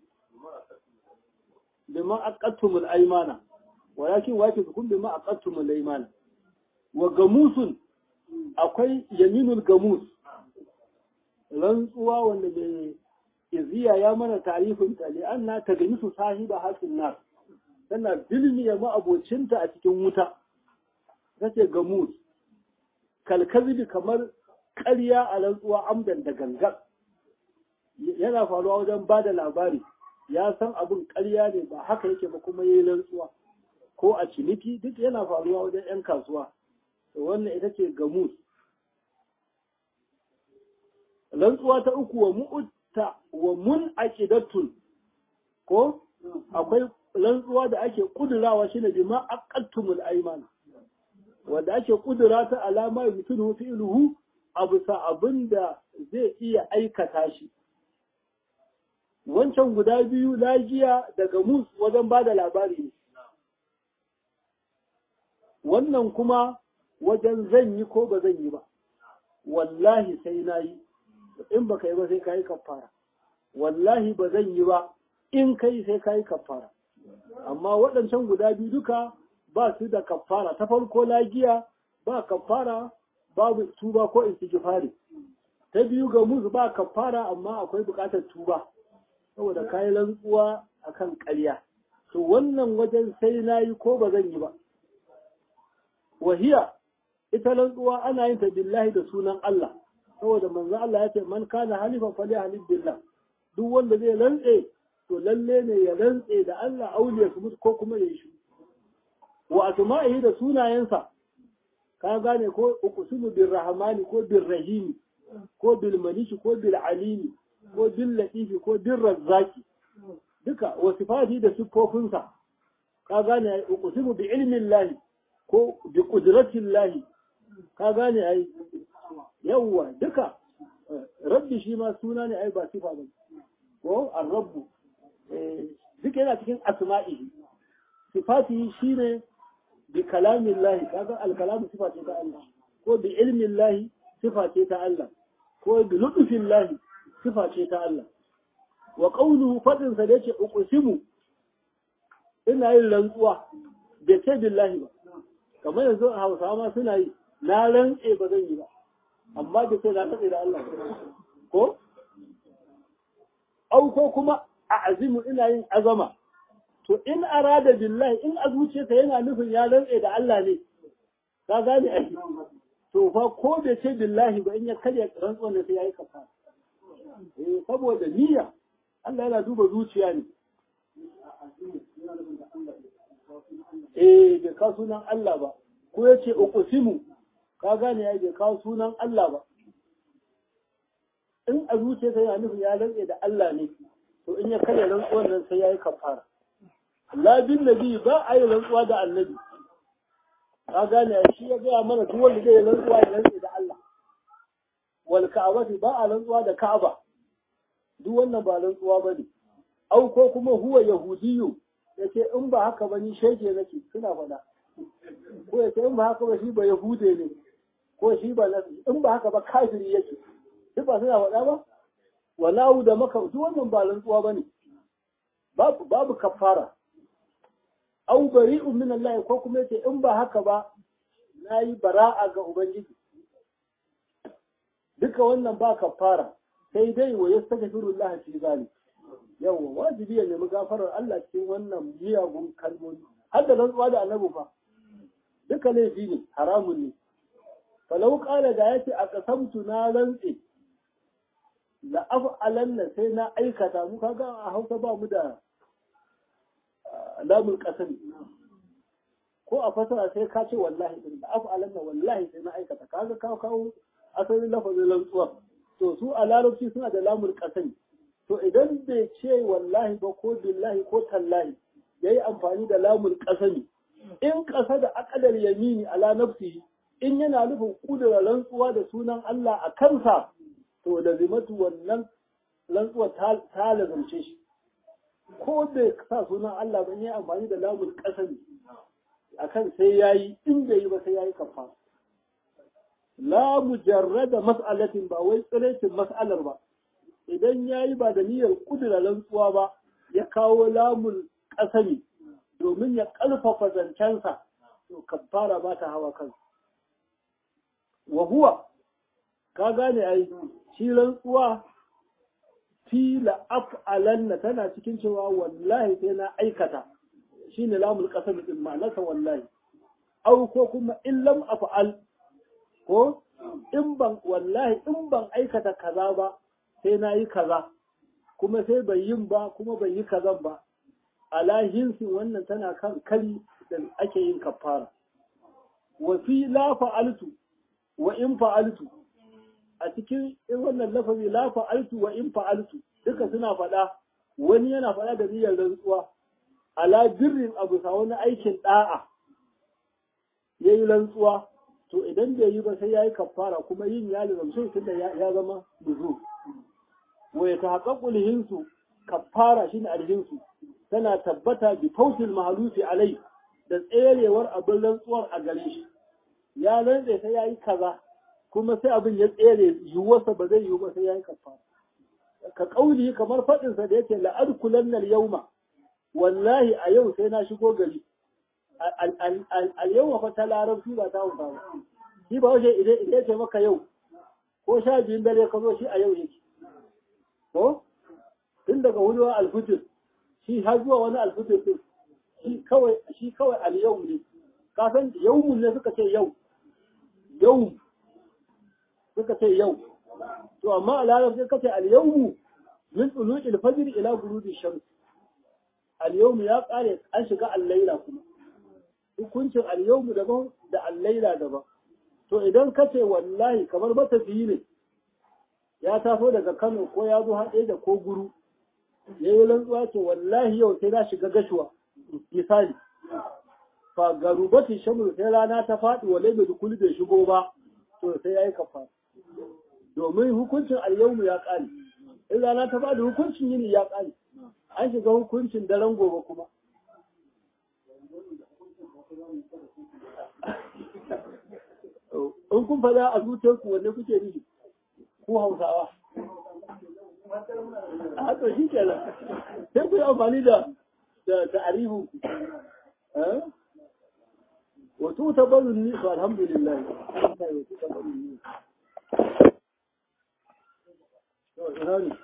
bima aqattumul aymana walakin wakizukum bima aqattumul aymana wa gamusun akwai yaminul gamus rantsuwa wanda bai iziya ya mana tarifin ta li anna tagamisu sahiba hasin nar tana bilmiya ma'abocinta a cikin wuta tace gamus kalkazibi kamar ƙarya a rantsuwa amdan da gangan yana faruwa wajen ba da labari ya san abin ƙarya ne ba haka yake ba kuma yayi rantsuwa ko a ciniki duk yana faruwa wajen 'yan kasuwa to wannan ita ce gamus rantsuwa ta uku wa mu'utta wa mun aqidatun ko akwai rantsuwa da ake kudurawa shine bima aqattumul ayman wanda ake kudura ta alama yutunu fi'luhu abu sa abinda zai iya aikata shi wancan guda biyu lagiya daga mus wajen bada labari ne wannan kuma wajen zan yi ko ba zan yi ba wallahi sai na yi in ba ka yi ba sai ka yi kafara wallahi ba zan yi ba in kai sai ka yi kafara amma waɗancan guda biyu duka ba su da kafara ta farko lagiya ba kafara babu tuba ko istighfari ta biyu ga musu ba kafara amma akwai buƙatar tuba saboda kayi rantsuwa akan ƙarya to wannan wajen sai na yi ko ba zan yi ba wahiya ita rantsuwa ana yin ta billahi da sunan Allah saboda manzo Allah ya ce man kana halifan fali halif billah duk wanda zai rantse to lalle ne ya rantse da Allah auliya su mutu ko kuma ya shi wa asma'ihi da sunayensa ka gane ko uqsimu bir rahmani ko bir rahimi ko bil maliki ko bil alimi ko bil latifi ko bil razzaki duka wa sifati da sifofinsa ka gane uqsimu bi ilmi Allah ko bi qudrati Allah ka gane ai yawwa duka rabbi shi ma suna ne ai ba sifa ba ko ar-rabbu duka yana cikin asma'ihi sifati shine bi kalamin lahi kaga al-kalamu sifa ce ta Allah ko bi ilmin lahi sifa ce ta Allah ko bi lutfin lahi sifa ce ta Allah wa qawluhu fadin sa da yake uqsimu ina yin rantsuwa bai ce billahi ba kamar yanzu a Hausawa ma suna yi na rantse ba zan yi ba amma da sai na tsaye da Allah ko au ko kuma a azimu ina yin azama to in arada billahi in a zuciyarsa yana nufin ya rantse da Allah ne ka gane ai to fa ko bai ce billahi ba in ya karya rantsuwar ne sai yayi kafa eh saboda niyya Allah yana duba zuciya ne eh bai kawo sunan Allah ba ko ya ce uqsimu ka gane ya bai kawo sunan Allah ba in a zuciyarsa yana nufin ya rantse da Allah ne to in ya karya rantsuwar nan sai yayi kafara la bin nabi ba a yi rantsuwa da annabi ka gane shi ya gaya mana duk wanda zai rantsuwa ya rantse da Allah wal ka'abati ba a rantsuwa da Ka'aba duk wannan ba rantsuwa bane au ko kuma huwa yahudiyu yace in ba haka ba ni shege nake suna faɗa ko yace in ba haka ba shi ba yahude ne ko shi ba in ba haka ba kafiri yake duk ba suna faɗa ba walahu da maka duk wannan ba rantsuwa bane babu babu kafara au bari'un min Allah ko kuma yace in ba haka ba nayi bara'a ga ubangiji duka wannan ba kafara sai dai wa yastaghfirullah fi zalik yawa wajibi ya nemi gafarar Allah cikin wannan miyagun kalmomi har da rantsuwa da annabi fa duka laifi ne haramun ne falau kala da yace a kasamtu na rantse la af'alanna sai na aikata mu kaga a Hausa ba mu da lamun kasami ko a fasara sai ka ce wallahi din da af'alanna wallahi sai na aikata kaga kawo kawo asalin lafazin rantsuwa to su a larabci suna da lamun kasami to idan bai ce wallahi ba ko billahi ko tallahi yayi amfani da lamun kasami in kasa da akadar yamini ala nafsihi in yana nufin kudura rantsuwa da sunan Allah a kansa to da zimatu wannan rantsuwa ta lazumce shi ko bai sa sunan Allah ba yi amfani da lamun kasami akan sai yayi in bai yi ba sai yayi kafa la mujarrada mas'alatin ba wai tsirecin mas'alar ba idan yayi ba da niyyar kudura rantsuwa ba ya kawo lamun kasami domin ya ƙarfafa zancensa to kafara ba ta hawa kansa wa huwa ka gane ai shi rantsuwa fi la af'alanna tana cikin cewa wallahi sai na aikata shine lamul qasam din ma'anarsa wallahi au ko kuma in lam af'al ko in ban wallahi in ban aikata kaza ba sai na yi kaza kuma sai bai yin ba kuma bai yi kazan ba ala hinsin wannan tana kan kari da ake yin kafara wa fi la fa'altu wa in fa'altu a cikin wannan lafazi la fa'altu wa in fa'altu duka suna faɗa wani yana faɗa da niyyar rantsuwa ala birrin abu sa wani aikin da'a yayi rantsuwa to idan bai yi ba sai yayi kafara kuma yin ya lazamce tunda ya zama nuzu wa ya tahaqqaqu lihinsu kafara shine alhinsu tana tabbata bi fautil mahalufi alai da tserewar abin rantsuwar a gare shi ya rantse sai yayi kaza kuma sai abin ya tsere yiwuwarsa ba zai yiwu ba sai yayi kafara ka kauli kamar faɗin sa da yake la'adkulan nal yawma wallahi a yau sai na shigo gari al yawma fa ta larabci ba ta hausa ba shi ba wace idan idan ce maka yau ko sha biyun dare ka zo shi a yau yake ko tun daga huduwa alfujir shi har zuwa wani alfujir din shi kawai shi kawai al yau ne ka san yawmun ne suka ce yau yau suka ce yau to amma a larabci ka ce al-yawmu min tulu'il fajr ila ghurudi shams al-yawmu ya kare an shiga al-laila kuma hukuncin al-yawmu daban da al-laila daban to idan ka ce wallahi kamar matafiyi ne ya taso daga Kano ko ya zo haɗe da ko guru ya yi rantsuwa ce wallahi yau sai na shiga gashuwa misali fa garubati shamru sai rana ta faɗi wa laibe dukuli bai shigo ba to sai ya yi kafa domin hukuncin alyawmu ya ƙare in rana ta faɗi hukuncin yini ya ƙare an shiga hukuncin daren gobe kuma in kun faɗa a zuciyarku wanne kuke nufi ku hausawa a to shi kenan sai ku yi amfani da da ta'arifu eh wato tabarrun ni to alhamdulillah sai wato tabarrun ni to ina ne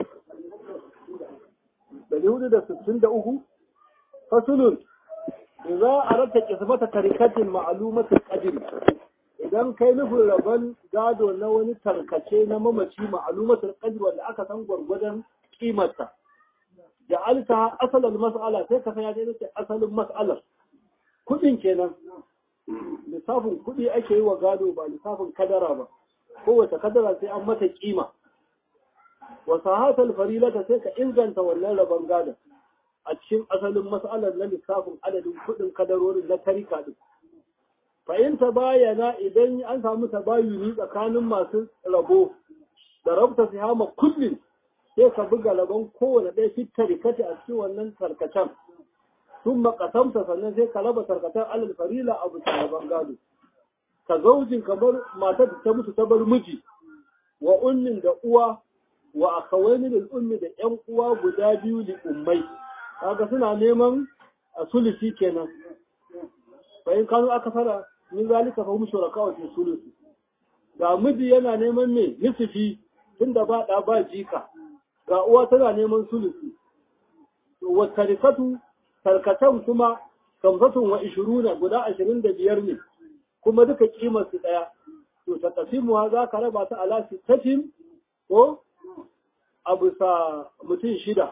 dari hudu da sittin da uku fasulun idza aradta qismata tarikatin ma'lumatul qadri idan kai nufin rabon gado na wani tarkace na mamaci ma'lumatul qadri wanda aka san gwargwadon kimarsa ja'alta asalin mas'ala sai ka sanya dai ce asalin mas'alar kudin kenan lissafin kudi ake yi wa gado ba lissafin kadara ba kowace kadara sai an mata kima wa sahatal farilata sai ka inganta wannan rabon gado a cikin asalin mas'alar na lissafin adadin kudin kadarorin na tarika din fa'in ta bayana idan an samu tabayuni tsakanin masu rabo da rabta sihama kullum sai ka buga rabon kowane ɗaya fit tarikati a cikin wannan tarkacen sun makasamta sannan sai ka raba tarkacen alal farila a bisa rabon gado ka zaujin kamar matar ta mutu ta bar miji wa ummin da uwa wa akawaini da ummi da ƴan uwa guda biyu li ummai kaga suna neman a sulusi kenan bayan kanu aka fara min zalika fa hum shuraka wa fi sulusi ga miji yana neman me nisfi tunda ba da ba jika ga uwa tana neman sulusi wa tarikatu tarkatan kuma kamsatun wa ishiruna guda ashirin da biyar ne kuma duka kimar su daya to ta kasimuwa za ka raba ta ala sittatin ko a bisa mutum shida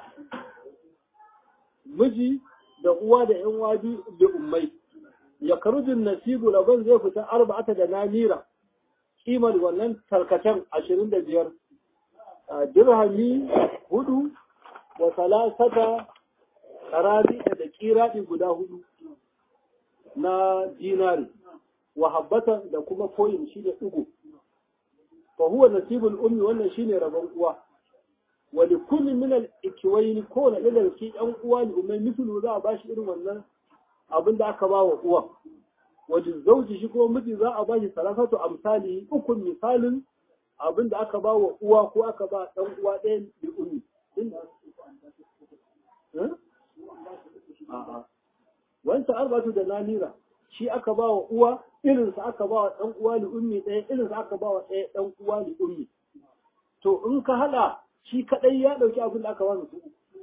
miji da uwa da yan wadu da ummai ya karujin nasibu rabon zai fita arba'ata da namira kimar wannan tarkacen ashirin da biyar dirhami hudu wa salasata karadi da kiradi guda hudu na dinari wa habbatan da kuma koyin shi da ugu fa huwa nasibul ummi wannan shine rabon uwa wa li kulli min al ikwayn ko na da ki yan uwa ne umai mislu za a bashi irin wannan abin da aka ba wa uwa wa zauji shi kuma miji za a bashi salasatu amsali uku misalin abin da aka ba wa uwa ko aka ba ɗan uwa ɗaya da ummi. Wancan arbatu da namira shi aka ba wa uwa irinsa aka ba wa ɗan uwa da ummi ɗaya irinsa aka ba wa ɗaya ɗan uwa da ummi. To in ka haɗa shi kaɗai ya ɗauki abin da aka ba su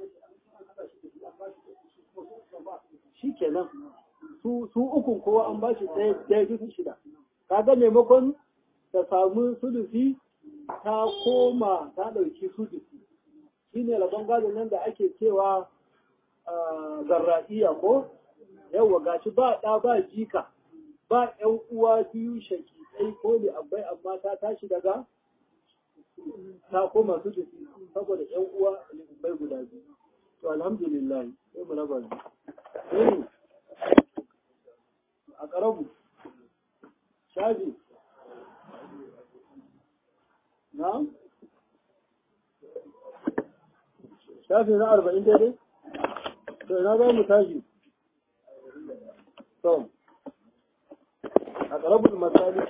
Shi kenan su ukun kowa an ba shi ɗaya bisa shida. Kaga maimakon ta samu sulusi ta koma ta ɗauki sulusi shi ne rabon gado nan da ake cewa zarra'iya ko yawa gashi ba ɗa ba jika ba ‘yan uwa biyu shakikai ko ne abai amma ta tashi daga ta koma sulusi saboda ‘yan uwa bai guda biyu to alhamdulillah sai mu raba a ƙarabu shafi Na'am? Shafi na arba'in daidai? To, ina za mu tashi? To, a ƙarabul masali.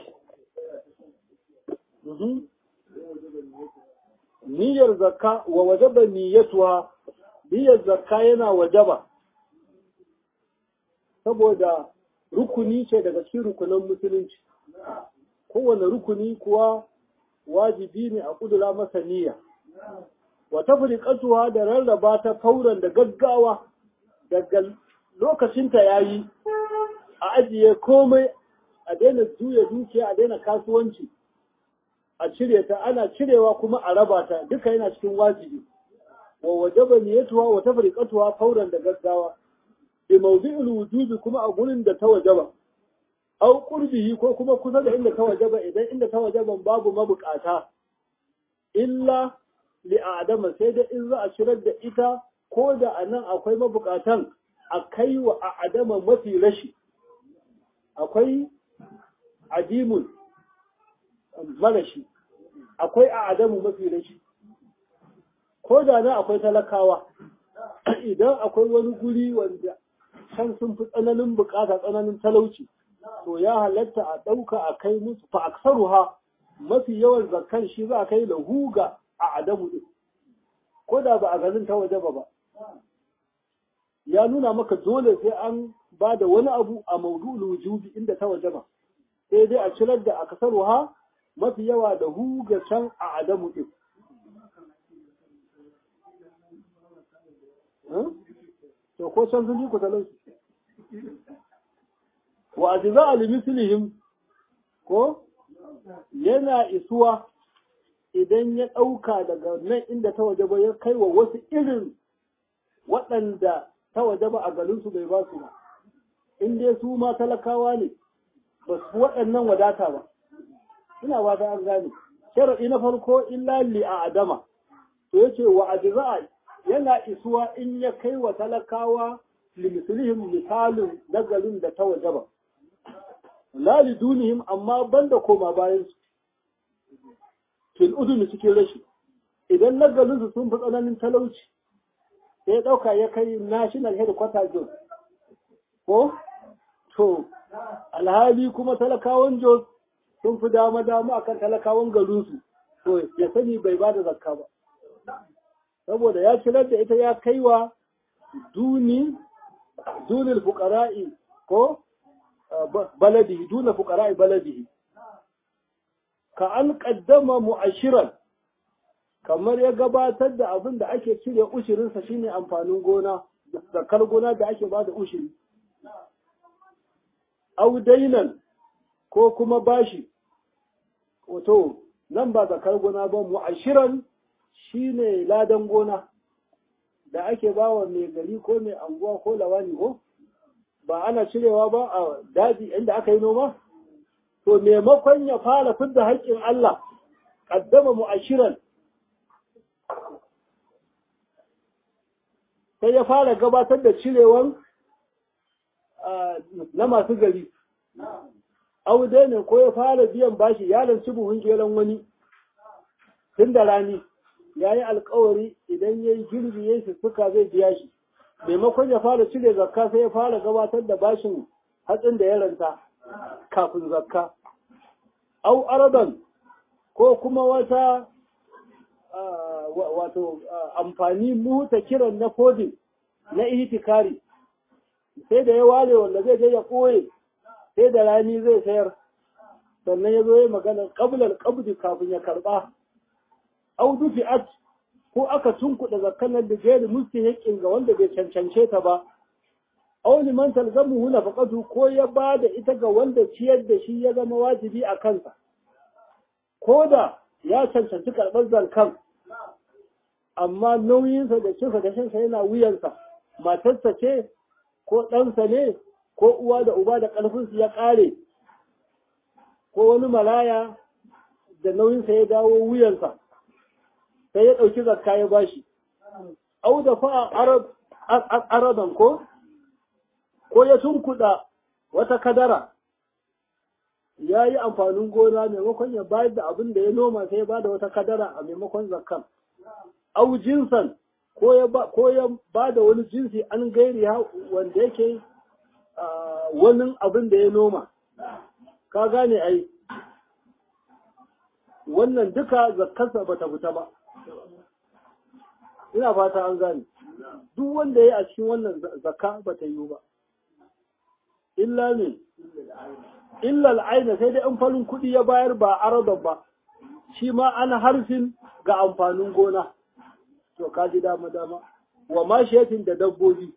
Niyyar zakka wa wajaba niyyatuwa, niyyar zakka yana wajaba, saboda rukuni ce daga cikin rukunan musulunci. Kowane rukuni kuwa wajibi ne a kudura masa niyya wa tafriqatuha da rarraba ta fauran da gaggawa daga lokacin ta yayi a ajiye komai a daina juya dukiya a daina kasuwanci a cire ta ana cirewa kuma a raba ta duka yana cikin wajibi wa wajaba niyyatuha wa tafriqatuha fauran da gaggawa bi mawdi'il wujubi kuma a gurin da ta wajaba au qurbihi ko kuma kusa da inda ta wajaba idan inda ta wajaban babu mabukata illa li adama sai da in za a shirar da ita ko da anan akwai mabukatan a kai wa adama mafi rashi akwai adimun marashi akwai adamu mafi rashi ko da nan akwai talakawa idan akwai wani guri wanda can sun fi tsananin bukata tsananin talauci to ya halatta a ɗauka a kai musu fa aksaruha mafi yawan zakkan shi za a kai lahu ga a adamu din ko da ba a garin ta waje ba ba ya nuna maka dole sai an ba da wani abu a maudu'ul wujubi inda ta waje ba sai dai a cirar da akasaruha mafi yawa da hu ga can a adamu din to ko can sun ji ku talauci wa ajiza alimislihim ko yana isuwa idan ya ɗauka daga nan inda ta waje ba ya kai wa wasu irin waɗanda ta waje ba a garinsu bai ba su ba in dai su ma talakawa ne ba su waɗannan wadata ba ina ba ta an gane sharaɗi na farko illa li a adama to yace wa ajza'a yana isuwa in ya kai wa talakawa limislihim misalin na garin da ta waje ba la lidunihim amma banda koma bayan su fil uduni cikin rashi idan na garin su sun fi tsananin talauci sai ya ɗauka ya kai national headquarter jos ko to alhali kuma talakawan jos sun fi dama dama akan talakawan garinsu to ya sani bai ba da zakka ba saboda ya cirar da ita ya kaiwa duni dunil fuqara'i ko baladihi duna fuqara'i baladihi ka an qaddama mu'ashiran kamar ya gabatar da abin da ake cire ushirinsa shine amfanin gona zakar gona da ake ba da ushiri audainan ko kuma bashi wato nan ba zakar gona ba mu'ashiran shine ladan gona da ake ba wa mai gari ko mai anguwa ko lawani ko ba ana cirewa ba a daji inda aka yi noma to maimakon ya fara fidda haƙƙin Allah ƙaddama mu'ashiran sai ya fara gabatar da cirewan na masu gari aude ne ko ya fara biyan bashi ya lanci buhun geron wani tun da rani ya yi alkawari idan ya yi girbi ya yi suka zai biya shi maimakon ya fara cire zakka sai ya fara gabatar da bashin hatsin da ya ranta kafin zakka au aradan ko kuma wata wato amfani muta kiran na kodin na ihtikari sai da ya ware wanda zai je ya koye sai da rani zai sayar sannan ya zo ya magana qablar qabdi kafin ya karba au dufi'at ko aka tunkuɗa zakkanar da gairi mustahiqin ga wanda bai cancance ta ba aw liman talzamuhu nafaqatu ko ya bada ita ga wanda ciyar da shi ya zama wajibi a kansa ko da ya cancanci karɓar zarkan amma nauyinsa da cinsa da shansa yana wuyansa matarsa ce ko ɗansa ne ko uwa da uba da ƙarfinsu ya ƙare ko wani malaya da nauyinsa ya dawo wuyansa sai ya ɗauki zakka ya bashi au da fa aradan ko ko ya tunkuɗa wata kadara ya yi amfanin gona maimakon ya bayar da abin da ya noma sai ya bada wata kadara a maimakon zakkan au jinsan ko ya ba da wani jinsi an gairi wanda yake wani abin da ya noma ka gane ai wannan duka zakkarsa ba ta fita ba ina fata an gane duk wanda ya yi a cikin wannan zakka ba ta yiwu ba illa ne illa al'aina sai dai in farin kuɗi ya bayar ba aradan ba shi ma ana harfin ga amfanin gona to ka ji dama dama wa mashiyatin da dabbobi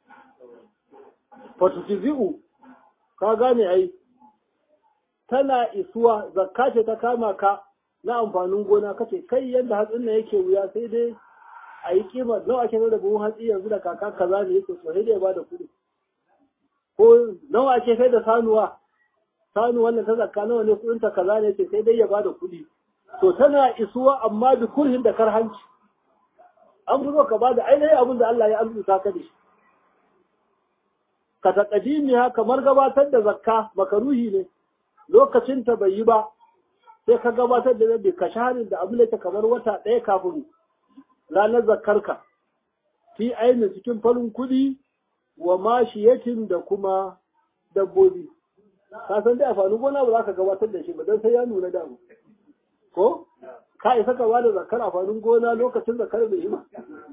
fatutizi'u ka gane ai tana isuwa zakka ce ta kama ka na amfanin gona kace kai yadda hatsin nan yake wuya sai dai a yi kima nawa ake da buhun hatsi yanzu da kaka kaza ne yake so sai dai ba da kuɗi ko nawa ake sai da sanuwa sanu wannan ta zakka nawa ne kuɗin ta kaza ne yake sai dai ya ba da kuɗi to tana isuwa amma da kurhin da karhanci an fi so ka ba da ainihin abin da Allah ya arzuta ka da shi ka taƙadimiya kamar gabatar da zakka makaruhi ne lokacin ta bai yi ba sai ka gabatar da zabi ka shaharin da abin da ta kamar wata ɗaya kafin ranar zakkarka fi ainihin cikin farin kuɗi wa mashiyatin da kuma dabbobi ka san dai amfanin gona ba za ka gabatar da shi ba don sai ya nuna damu ko ka isa ka bada zakar amfanin gona lokacin zakar bai yi ba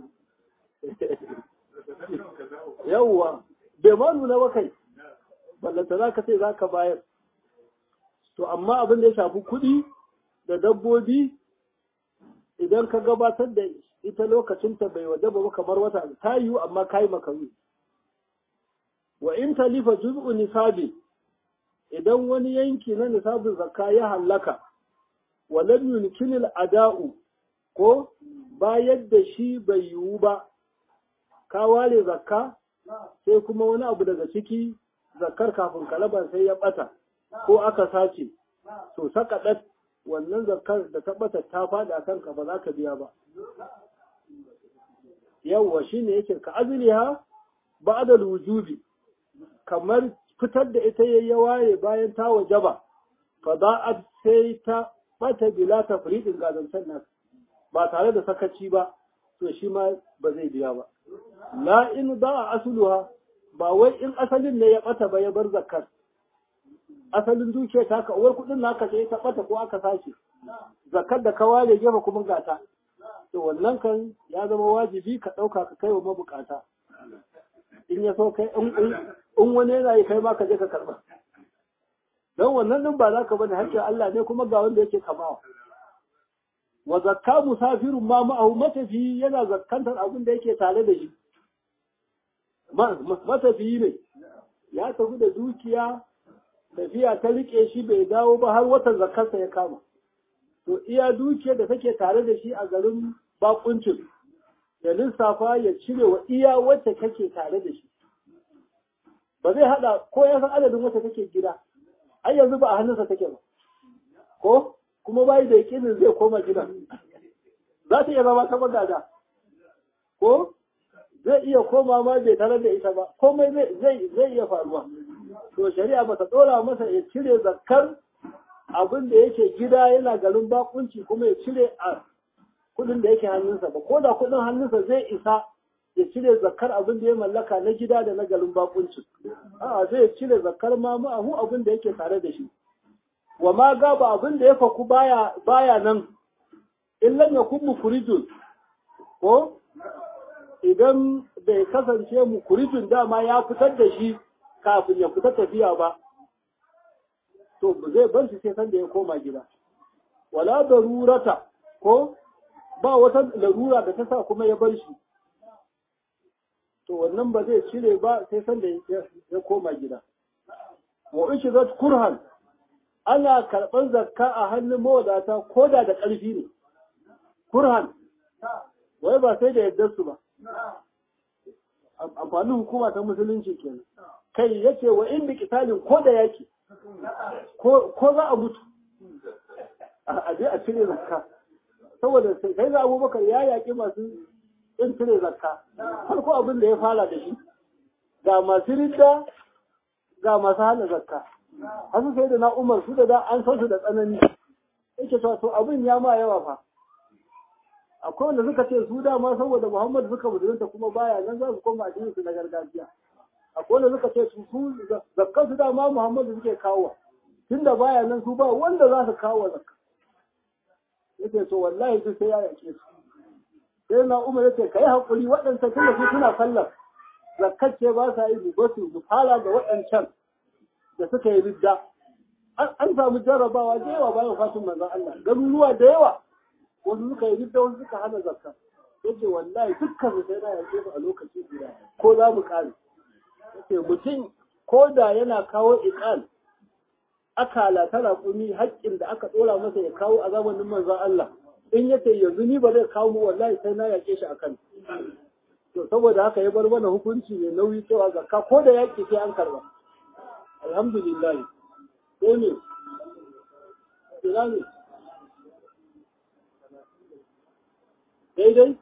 yawwa bai ma nuna ba kai ballanta za ka ce za ka bayar to amma abin da ya shafi kuɗi da dabbobi idan ka gabatar da ita lokacinta bai waje ba kamar wata ta yiwu amma ka yi makaru wa in talifa juz'u nisabi idan wani yanki na nisabin zakka ya hallaka wa lam yumkin ada'u ko bayar da shi bai yiwu ba ka ware zakka sai kuma wani abu daga ciki zakkar kafin kalaban sai ya bata ko aka sace to saka wannan zakkar da ta bata ta faɗi a kanka ba za ka biya ba yawwa shine yake ka azliha ba'da wujubi kamar fitar da ita yayi waye bayan ta wajaba fa da'at sai ta bata bila tafridin gazantan nan ba tare da sakaci ba to shi ma ba zai biya ba la in da'a asluha ba wai in asalin ne ya bata ba ya bar zakkar asalin dukiya ta ka uwar kudin naka sai ta bata ko aka sace zakkar da ka ware gefe kuma gata to wannan kan ya zama wajibi ka ɗauka ka kai wa mabukata in ya so kai in wani yana yi kai ma ka je ka karɓa don wannan din ba za ka bane hakkin Allah ne kuma ga wanda yake kamawa wa zakka musafirun ma ma'ahu matafi yana zakkantar abin da yake tare da shi matafiyi ne ya tafi da dukiya tafiya ta rike shi bai dawo ba har watan zakkarsa ya kama to iya dukiyar da take tare da shi a garin bakuncin da lissafa ya cire wa iya wacce kake tare da shi ba zai hada ko ya san adadin wacce kake gida ai yanzu ba a hannunsa take ba ko kuma bai da yakinin zai koma gidan za ta iya zama ta magada ko zai iya koma ma bai tare da ita ba komai zai zai iya faruwa to shari'a ba ta dora masa ya cire zakkar abin da yake gida yana garin bakunci kuma ya cire a kudin da yake hannunsa ba ko da kudin hannunsa zai isa ya cire zakar abin da ya mallaka na gida da na garin bakunci a'a zai cire zakar ma ma'ahu abin da yake tare da shi wa ma gaba abin da ya faku baya baya nan illan ya kun mukurijun ko idan bai kasance mukurijun dama ya fitar da shi kafin ya fita tafiya ba to zai bar shi sai sanda ya koma gida wala darurata ko ba wata larura da ta sa kuma ya bar shi to wannan ba zai cire ba sai sanda ya koma gida wa ishi zat kurhan ana karɓar zakka a hannun mawadata ko da da ƙarfi ne kurhan wai ba sai da yadda su ba amfanin hukuma ta musulunci kenan kai yace wa in bi kitalin ko da yaki ko za a mutu a je a cire zakka saboda sai ga abubakar ya yaƙi masu in cire zakka farko abin da ya fara da shi ga masu ridda ga masu hana zakka hasu sai da na umar su da da an san su da tsanani yake cewa to abin ya ma yawa fa akwai wanda suka ce su dama saboda muhammad suka musulunta kuma baya nan za su koma addinin su na gargajiya akwai wanda suka ce su su zakkan su dama muhammadu suke kawo tunda baya nan su ba wanda za su kawo zakka yace to wallahi duk sai ya yake su sai na umar yace kai hakuri waɗancan tunda su suna sallar zakkar ce ba sa yi ba su su fara da waɗancan da suka yi ridda an samu jarrabawa da yawa bayan fatin manzon Allah garuruwa da yawa wasu suka yi ridda wasu suka hana zakka yace wallahi dukkan su sai na yake su a lokaci guda ko za mu kare yace mutum ko da yana kawo iqal akala ta raƙumi haƙƙin da aka ɗora masa ya kawo a zamanin manzon Allah in ya ce yanzu ni ba zai kawo mu wallahi sai na yaƙe shi akan to saboda haka ya bar mana hukunci mai nauyi cewa zakka ko da yaƙi sai an karba alhamdulillah ko ne ina ne daidai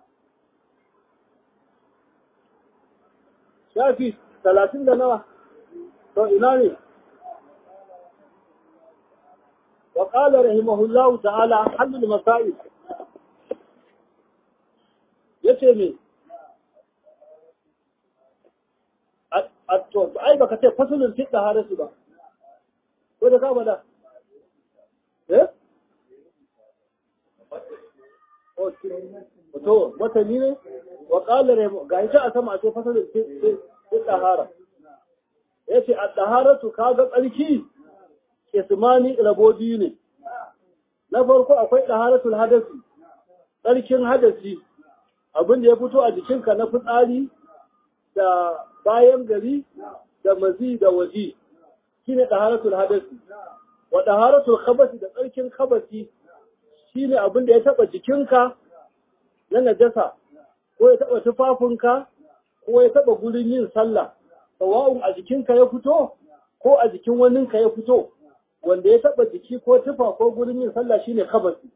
shafi talatin da nawa to ina ne وقال رحمه الله تعالى حل المسائل yace me to ai baka ce fasulun fi taharatu ba ko da ka bada eh to matani ne wa qala rahimu ga ita a sama a ce fasalin sai tahara yace a taharatu kaga tsarki ismani rabobi ne na farko akwai taharatul hadasi tsarkin hadasi abin da ya fito a jikinka na fitsari da bayan gari da mazi da waji shine taharatul hadasi wa taharatul khabasi da tsarkin khabasi shine abin da ya taba jikinka na najasa ko ya taba tufafinka ko ya taba gurin yin sallah sawa'un a jikinka ya fito ko a jikin waninka ya fito wanda ya taba jiki ko tufa ko gurin yin sallah shine khabasi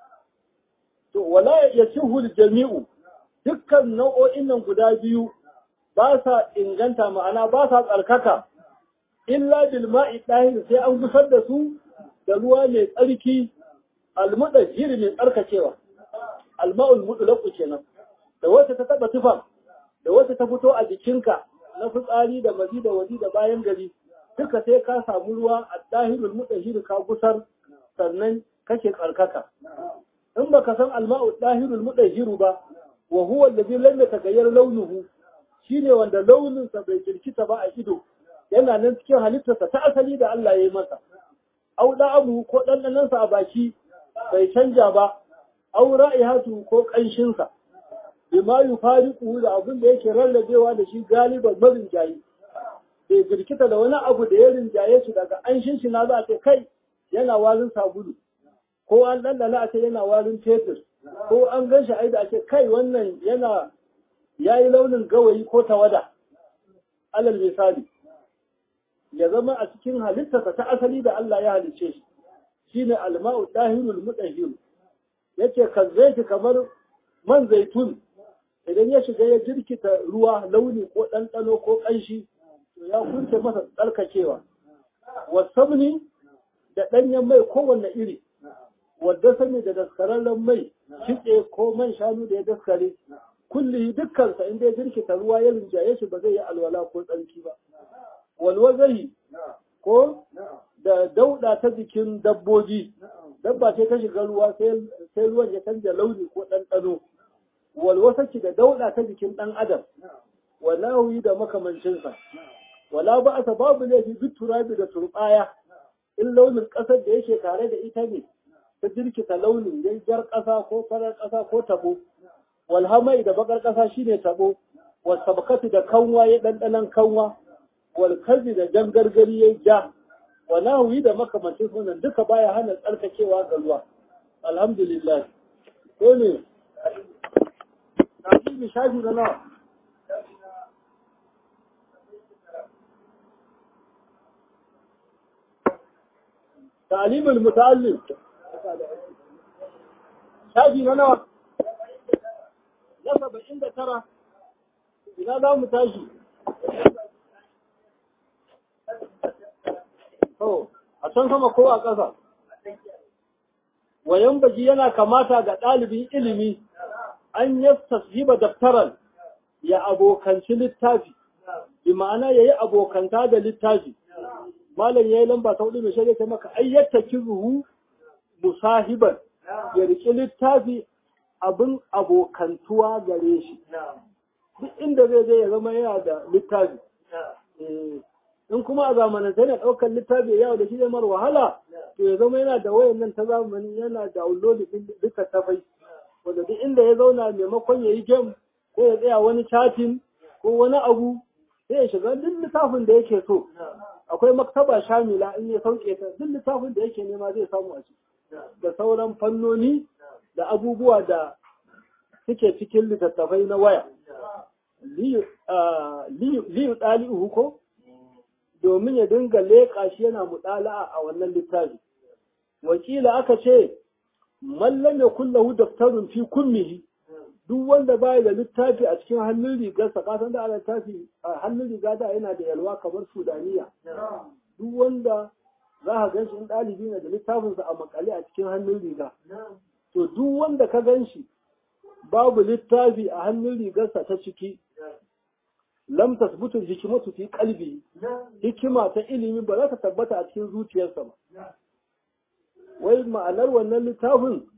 to wala yasihu jami'u dukkan nau'o'in nan guda biyu ba sa inganta ma'ana ba sa tsarkaka illa bil ma'i dahir sai an gusar da su da ruwa mai tsarki almudajjir mai tsarkakewa alma'ul mutlaq kenan da wata ta taba tufa da wata ta fito a jikinka na fitsari da mazi da waji da bayan gari duka sai ka samu ruwa a dahirul mudajjir ka gusar sannan kake tsarkaka in baka san alma'ul dahirul mudajjir ba wa huwa alladhi lam yataghayyar launuhu shine wanda launinsa bai jirkita ba a ido yana nan cikin halittarsa ta asali da Allah ya yi masa au abu ko ɗanɗanansa a baki bai canja ba au ra'ihatu ko ƙanshinsa bima yufariqu da abin da yake rarrabewa da shi galiban marin jayi bai jirkita da wani abu da ya rinjaye shi daga anshin shi na za a ce kai yana warin sabulu ko an ɗanɗana a ce yana warin fetur ko an gan shi aida a ce kai wannan yana ya yi launin gawayi ko tawada alal misali ya zama a cikin halittarsa ta asali da Allah ya halice shi shine alma'u dahirul mutahhir yace kazzaiti kamar man zaitun idan ya shiga ya jirkita ruwa launi ko ɗanɗano ko ƙanshi to ya kunce masa tsarkakewa wasamni da ɗanyen mai kowanne iri wadda sani da daskararren mai kitse ko man shanu da ya daskare kulli dukkansa inda ya jirkita ruwa ya rinjaye shi ba zai yi alwala ko tsarki ba walwazahi ko da dauda ta jikin dabbobi dabba ce ta shiga ruwa sai ruwan ya canja launi ko ɗanɗano walwasaki da dauda ta jikin ɗan adam walawi da makamancinsa wala ba a babu laifi duk turabi da turɓaya in launin ƙasar da yake tare da ita ne ta jirkita launin ya jar ƙasa ko farar ƙasa ko tabo walhamai da bakar ƙasa shine tabo wasabkatu da kanwa ya ɗanɗanan kanwa walkazi da jan gargari ya ja wa nahuyi da makamancin sunan duka baya hana tsarkakewa ga ruwa alhamdulillah ko ne tafi shafi na nawa تعليم المتعلم شافي na nawa na saba'in da tara ina za mu tashi to a can sama ko a ƙasa wayan baji yana kamata ga ɗalibin ilimi an yi tashiba daftaran ya abokanci littafi bi ma'ana ya yi abokanta da littafi malam ya yi lamba ta hudu mai shirya ta maka ayyata kiruhu musahiban ya riƙi littafi abin abokantuwa gare shi duk inda zai je ya zama yana da littafi in kuma a zamanance yana ɗaukar littafi yawo da shi zai mara wahala to ya zama yana da wayan nan ta zamani yana da download ɗin duka tafai wanda duk inda ya zauna maimakon ya yi game ko ya tsaya wani chatting ko wani abu sai ya shiga duk littafin da yake so akwai maktaba shamila in ya sauke ta duk littafin da yake nema zai samu a ciki da sauran fannoni da abubuwa da suke cikin littattafai na waya liyu ɗali'uhu ko domin ya dinga leƙa shi yana muɗala'a a wannan littafi wakila aka ce mallam ya kullahu daftarun fi kummihi duk wanda baya da littafi a cikin hannun rigarsa kasan da ana littafi a hannun riga da yana da yalwa kamar sudaniya duk wanda za ka gan shi in ɗalibi ne da littafinsa a makale a cikin hannun riga to duk wanda ka gan shi babu littafi a hannun rigarsa ta ciki lam tasbutu hikimatu fi qalbi hikima ta ilimi ba za ta tabbata a cikin zuciyarsa ba wai ma'anar wannan littafin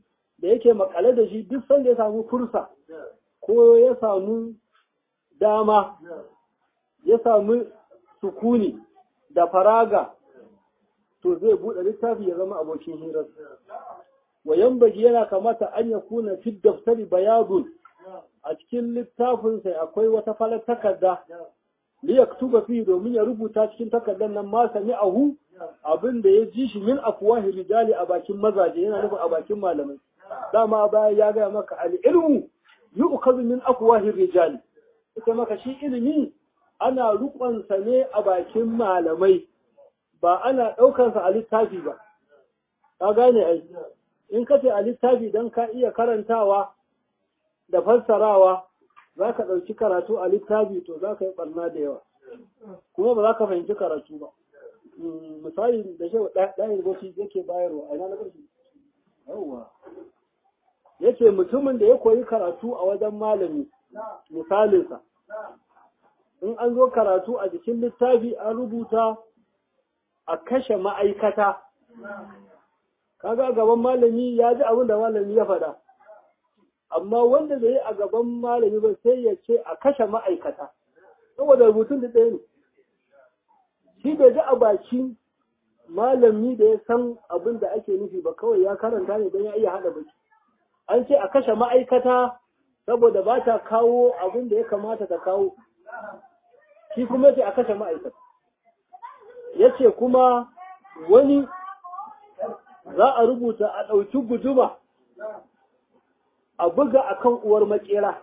da yake makale da shi duk sanda ya samu fursa ko ya samu dama ya samu sukuni da faraga to zai buɗe littafi ya zama abokin hirar wa yambaji yana kamata an ya kuna fi daftari bayadun a cikin littafin sai akwai wata falar takarda li yaktuba fi domin ya rubuta cikin takardar nan ma sami ahu abin da ya ji shi min afwahi rijali a bakin mazaje yana nufin a bakin malamai dama baya ya gaya maka al ilmu yu'khadhu min afwahi rijali ita maka shi ilimi ana rukunsa ne a bakin malamai ba ana ɗaukansa a littafi ba ka gane ai in ka ce a littafi don ka iya karantawa da fassarawa za ka ɗauki karatu a littafi to za ka yi ɓarna da yawa kuma ba za ka fahimci karatu ba misali da shi ɗayan goshi yake bayarwa a ina na ƙarshe yawwa yace mutumin da ya koyi karatu a wajen malami misalinsa in an zo karatu a jikin littafi an rubuta a kashe ma'aikata kaga gaban malami ya ji abin da malami ya faɗa amma wanda bai yi a gaban malami ba sai ya ce a kashe ma'aikata saboda rubutun da ɗaya ne shi bai ji a bakin malami da ya san abin da ake nufi ba kawai ya karanta ne don ya iya haɗa baki an ce a kashe ma'aikata saboda ba ta kawo abin da ya kamata ta kawo shi kuma ce a kashe ma'aikata ya ce kuma wani za a rubuta a ɗauki guduma a buga a kan uwar makera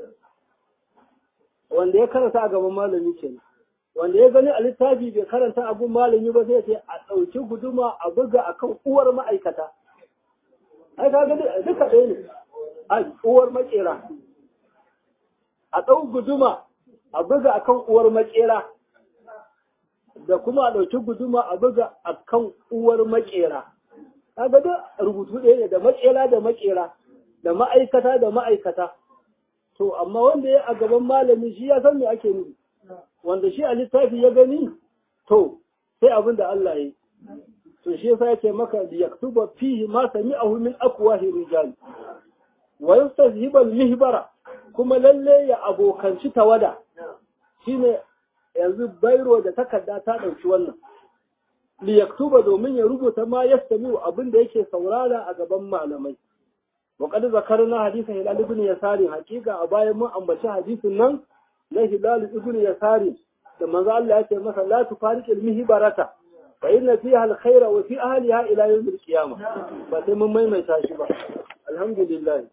wanda ya karanta a gaban malami ke wanda ya gani a littafi bai karanta abun malami ba sai ce a ɗauki guduma a buga a kan uwar ma'aikata ai ka gani duka ɗaya ne a uwar makera a ɗau guduma a buga a kan uwar makera da kuma a ɗauki guduma a buga a kan uwar makera kaga da rubutu ɗaya ne da makera da makera da ma'aikata da ma'aikata to amma wanda ya a gaban malami shi ya san me ake nufi wanda shi a littafi ya gani to sai abin da Allah ya yi to shi yasa yake maka da yaktuba fihi ma sami'ahu min aqwahi rijal wa yastazhiba al-mihbara kuma lalle ya abokanci tawada shine yanzu bairo da takarda ta dauki wannan li yaktuba domin ya rubuta ma yastami'u abin da yake saurara a gaban malamai wa qad zakarna hadith hilal ibn yasari hakika a bayan mun ambaci hadisin nan na hilal ibn yasari da manzo Allah ya ce masa la tufariq al-mihbarata fa inna fiha al-khayra wa fi ahliha ila yawm al-qiyamah ba sai mun maimaita shi ba alhamdulillah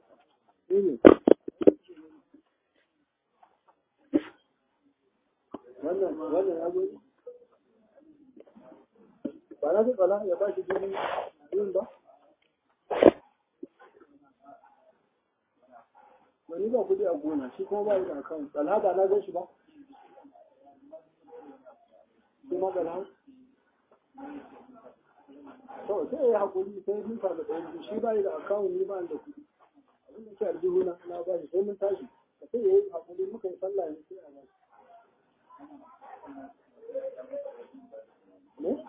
wannan wannan ya zo ba na fi tsala ya ba shi jini yin ba wani ba kudi a gona shi kuma ba yi da akawun tsala ba na gan shi ba shi ma tsala to sai ya haƙuri sai mun samu ɗaya shi ba yi da akawun ni ba da kudi abin da ke aljihu na na ba shi sai mun tashi sai ya yi haƙuri muka yi sallah ne sai a ba shi ne?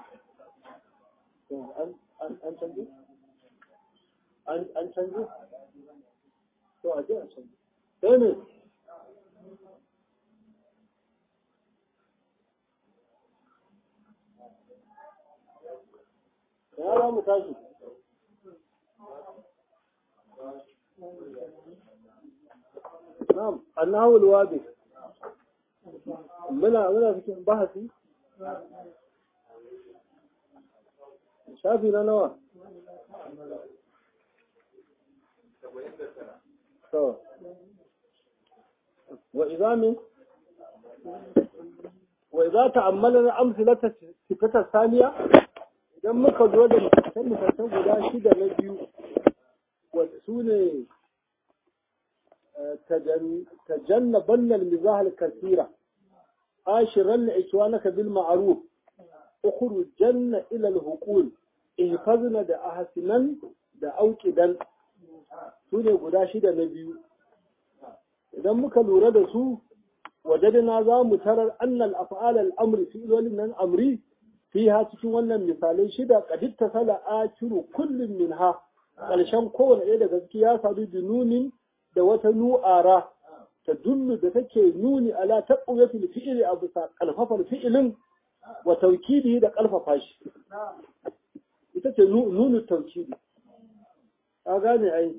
an canji? an canji? to a je a canji sai ne ya za mu tashi na'am annahu alwabi muna muna cikin bahasi shafi na nawa to wa idza min wa idza ta'ammalna amsalata sifata saniya idan muka zo da misalai misalai guda shida na biyu wa sune تجنبن المزاح الكثيرة عاشرن إخوانك بالمعروف اخرجن إلى الهقول احفظن da ahasinan da aukidan su ne guda shida na biyu idan muka lura da su wajadina za mu tarar annal af'al al-amri fi ilolin nan amri fiha cikin wannan misalai shida qadit tasala akiru kullum minha ƙarshen kowane ɗaya daga ciki ya sadu bi nunin da wata nu'ara ta dullu da take nuni ala taqwiyatil fi'li a bisa kalfafar fi'ilin wa tawkidi da kalfafa shi ita ce nunu tawkidi ka gane ai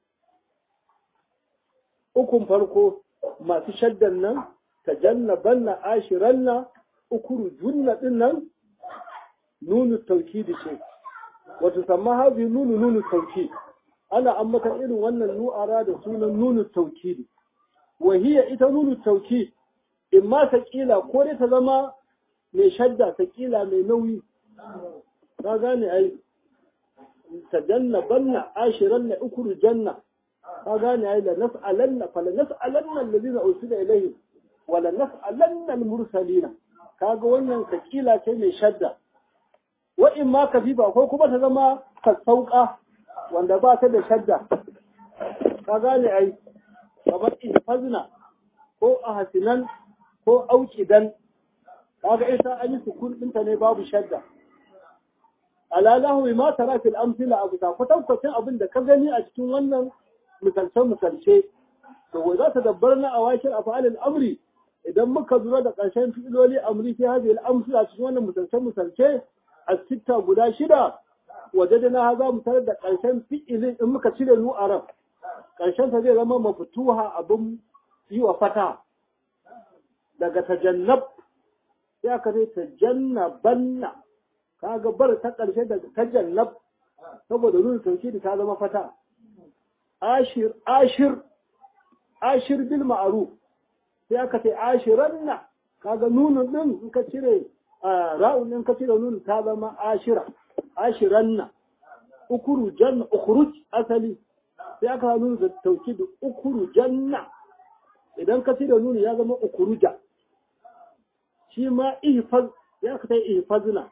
ukun farko masu shaddan nan tajannabanna ashiranna ukuru junna din nan nunu tawkidi ce wato samma hazi nunu nunu tawkid ana ambata irin wannan nu'ara da sunan nunu tawkidi وهي ita nunu tauki in ma saƙila ko dai ta zama mai shadda saƙila mai nauyi ka gane ai ta janna banna ashiran na ukuru janna ka gane ai la nas'alanna fala nas'alanna allazina ursila ilayhim wa la nas'alanna al-mursalina kaga wannan saƙila ce mai shadda wa in ma kafifa ko kuma ta zama sassauƙa wanda ba ta da shadda ka gane ai kamar ihfazna ko ahsinan ko auqidan kaga isa an yi sukun dinta ne babu shadda ala lahu ma tara fil amthila abu ta kwatankwacin abin da ka gani a cikin wannan misalce misalce to wai za ta dabbarna a wakil afalil amri idan muka zura da ƙarshen fi'iloli amri fi hadhihi al amthila cikin wannan misalce misalce a sitta guda shida wajadna za mu tarar da ƙarshen fi'ilin in muka cire nu arab ƙarshensa zai zama mafutuha abin yi wa fata daga tajannab sai aka zai tajannabanna kaga bar ta ƙarshe daga tajannab saboda nuna sauki da ta zama fata ashir ashir ashir bil ma'ruf sai aka ce ashiranna kaga nunun din in ka cire ra'un in ka cire nunun ta zama ashira ashiranna ukuru janna ukhruj asali sai aka nuna da tauki da ukuru janna idan ka da nuni ya zama ukuruja shi ma ihfaz ya ka tai ihfazna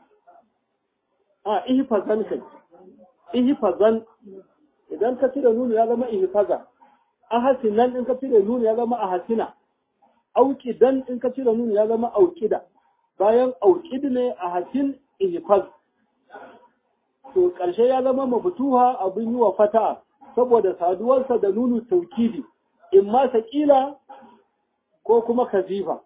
a ihfazan kai ihfazan idan ka da nuni ya zama ihfaza ahasinan in ka da nuni ya zama ahasina auqidan in ka da nuni ya zama auqida bayan auqid ne ahasin ihfaz to ƙarshe ya zama mafutuha abin yi wa fata saboda saduwarsa da nunu taukidi in ma saƙila ko kuma kazifa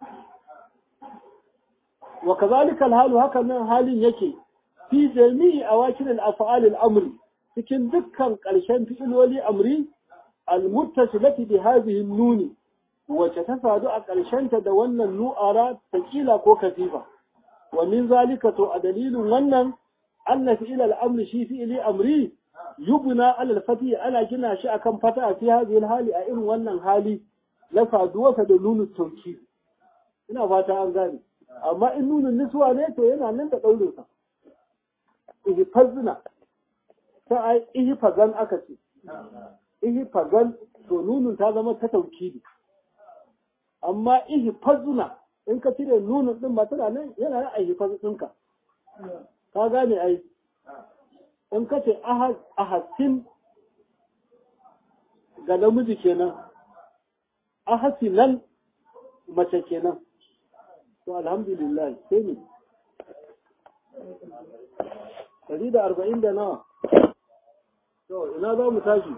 wa kazalika alhalu hakan nan halin yake fi jami'i awakin al-af'al al-amri cikin dukkan ƙarshen fi'iloli amri al-muttasilati bi hadhihi nuni wacce ta sadu a ƙarshenta da wannan nu'ara saƙila ko kazifa wa min zalika to a dalilin wannan anna fi'il al-amri shi fi'ili amri yubna alal fati ana gina shi akan fata fi hadhihi hali a irin wannan hali na saduwarsa da nunu tauki ina fata an gane amma in nunun niswa ne to yana nan da daurin sa ihfazna ta ai ihfazan aka ce ihfazan to nunun ta zama ta taukidi amma ihfazna in ka cire nunun din ba tana nan yana nan a ihfaz ɗinka ka gane ai in ka ce ahasin ga namiji kenan ahasinan mace kenan to alhamdulillah sai ne ɗari da arba'in da nawa to ina za mu tashi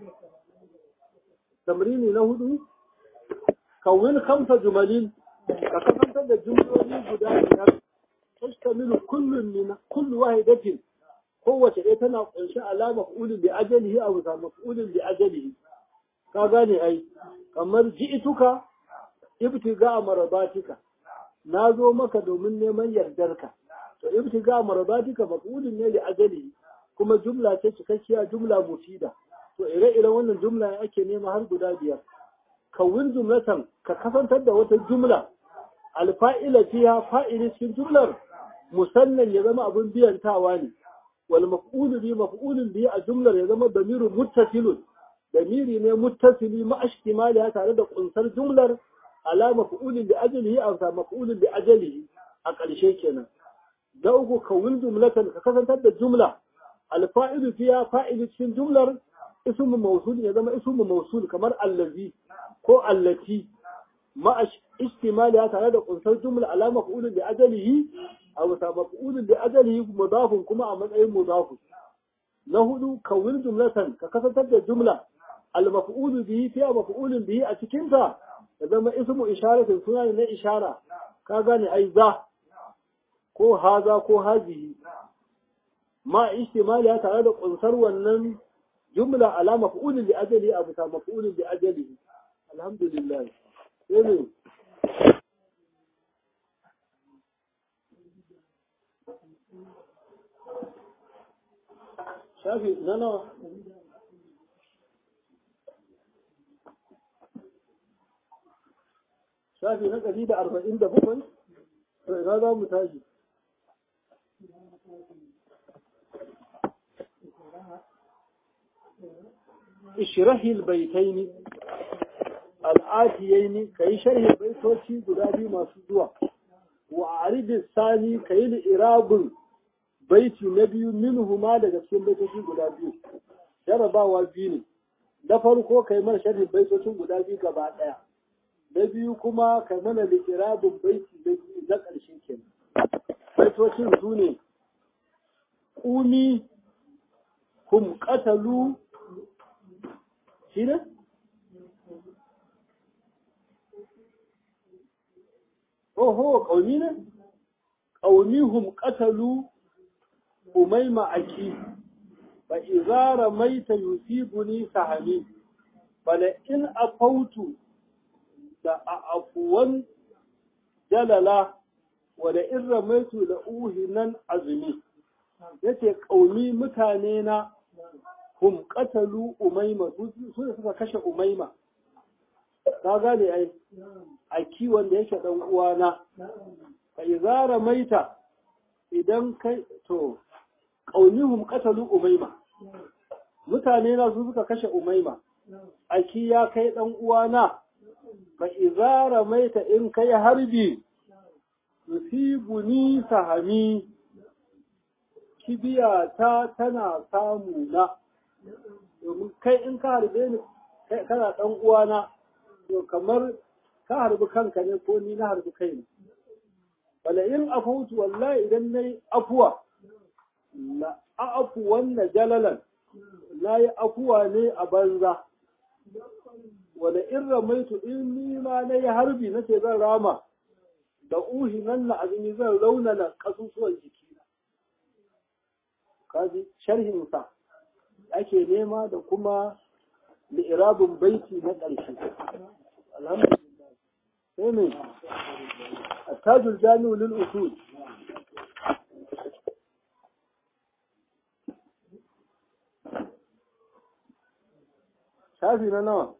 tamrini na hudu kawin kamsa jumalin ka kasantar da jumloli guda biyar tastamilu kullum min kullu wahidatin kowace ɗaya tana ƙunshi alama maf'ulin bi ajalihi a bisa maf'ulin bi ajalihi ka gane ai kamar ji'ituka ibtiga marabatika na zo maka domin neman yardarka to ibtiga marabatika maf'ulin ne li ajalihi kuma jumla ce cikakkiya jumla mufida to ire-iren wannan jumla ake nema har guda biyar kawin jumlatan ka kasantar da wata jumla alfa'ila fiha fa'ili cikin jumlar musannan ya zama abin biyantawa ne wal maf'ulu bi maf'ulun bi a jumlar ya zama damiru muttasilun damiri ne muttasili ma ashtimali tare da kunsar jumlar ala maf'ulin bi ajlihi aw sa maf'ulin bi ajlihi a ƙarshe kenan da uku kawin jumlatan ka kasantar da jumla alfa'ilu fiya fa'ilu cikin jumlar ismu mawsul ya zama ismu mawsul kamar allazi ko allati ma ishtimali tare da kunsar jumla ala maf'ulin bi ajlihi aw sa maf'ulin bi ajlihi mudafun kuma a matsayin mudafun na hudu kawil jumlatan ka kasantar da jumla al-maf'ulu bihi fiya maf'ulun bihi a cikin ta ya zama ismu isharatin suna ne na ishara ka gane ai za ko haza ko hazihi ma ihtimali ya tare da kunsar wannan jumla ala maf'ulin bi ajali abu ta maf'ulin bi ajali alhamdulillah sai ne shafi na nawa shafi na ɗari da arba'in da bakwai to ina za mu tashi ishrahi albaytaini al'atiyaini kai sharhi baitoci guda biyu masu zuwa wa arid sani kai li irabun baiti na biyu minhuma daga cikin baitoci guda biyu jarabawa biyu ne na farko kai mana sharhin baitocin guda biyu gaba daya na biyu kuma kai mana li irabun baiti na biyu na ƙarshe kenan baitocin su ne ƙuni hum qatalu shi ne? Oho, ƙauni ne? Ƙaunihum ƙatalu umaima aki, ba izara maita yusibuni sahami, bala in afautu da a afuwan jalala, wada in ramaitu da uhinan azumi. Yace ƙauni mutane na hum qatalu umayma su da suka kashe umayma ka gane ai a kiwon da yake dan uwana fa idza maita idan kai to qaunihum qatalu umayma mutane na su suka kashe umayma aki ya kai dan uwana fa idza maita in kai harbi yusibuni sahami kibiya ta tana samu na domin kai in ka harbe ni kana dan uwana to kamar ka harbi kanka ne ko ni na harbi kai ne wala in afutu wallahi idan nayi afuwa la afu wannan jalalan nayi afuwa ne a banza wala in ramaitu in ni ma nayi harbi nace zan rama da uhi nan na azumi zan raunana kasusuwan jikina kaji sharhin sa ake nema da kuma li'irabin baiti na ƙarshe. Alhamdulillah. Sai ne, attajul jami'u lil usul. Shafi na nawa?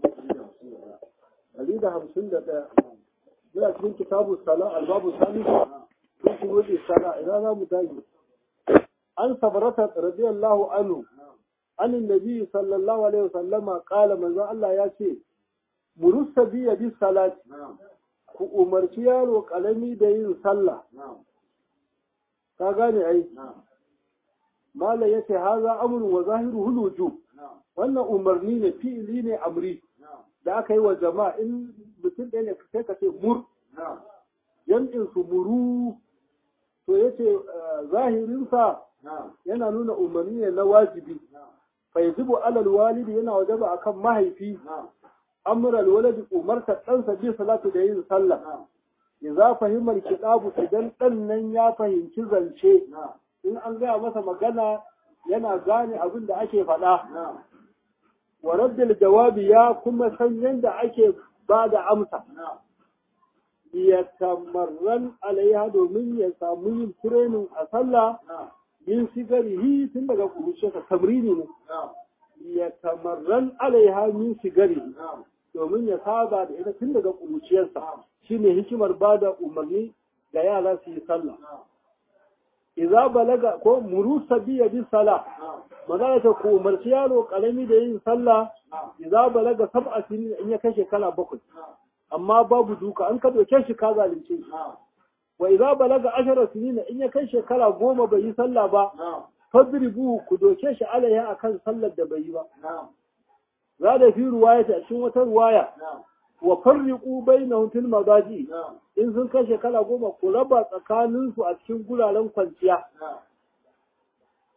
Ɗari da hamsin da ɗaya. Muna cikin kitabu sala albabu sani sun shigo da sala ina za mu tashi. An sabarata radiyallahu anhu عن النبي صلى الله عليه وسلم قال من ذا الله ياتي مرس بي بالصلاة ku umarci yaro ƙalami da yin sallah ka gane ai mala ya ce haza amurin wa zahiru huluju wannan umarni ne fi'ili ne amri da aka yi wa jama'a in mutum ɗaya ne sai ka ce mur jam'in su muru to ya ce zahirinsa yana nuna umarni ne na wajibi faizibu alal walidi yana wajaba akan mahaifi amral waladi umarta ɗansa bi salatu da yin sallah idza fahimar kitabu idan ɗan nan ya fahimci zance in an gaya masa magana yana gane abin da ake faɗa wa raddil jawabi ya kuma san yadda ake ba da amsa ya tamarran alaiha domin ya samu yin training a sallah min sigarihi tun daga kuruciyarsa tamrini ne ya tamarran alaiha min sigarihi domin ya saba da ita tun daga kuruciyarsa shine hikimar ba da umarni ga yara su yi sallah idza balaga ko muru sabiya bi sala magana ta ko umarci yaro karami da yin sallah idza balaga sab'a sinin in ya kai shekara bakwai amma babu duka an ka doke shi ka zalunce shi wa idza balaga ashara sinin in ya kai shekara goma bai yi sallah ba fadribu ku doke shi alaiha akan sallar da bai yi ba za da fi ruwaya ta cikin wata ruwaya wa farriqu bainahum fil mabaji in sun kai shekara goma ku raba tsakanin su a cikin guraren kwanciya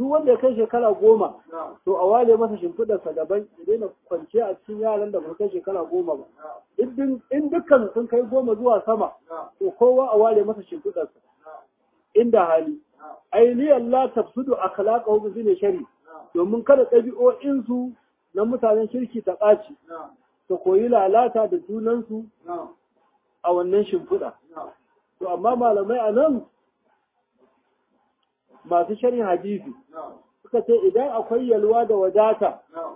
duk wanda ya kai shekara goma to a wale masa shimfiɗarsa daban ya daina kwanciya a cikin yaran da ba kai shekara goma ba in dukkan sun kai goma zuwa sama to kowa a wale masa shimfiɗarsa inda hali aini Allah tafsudu akhlaqahu bi zine shari domin kada ɗabi'o'insu na mutanen kirki ta ɓaci ta koyi lalata da junansu a wannan shimfiɗa to amma malamai a nan masu sharhin hadisi suka ce idan akwai yalwa da wadata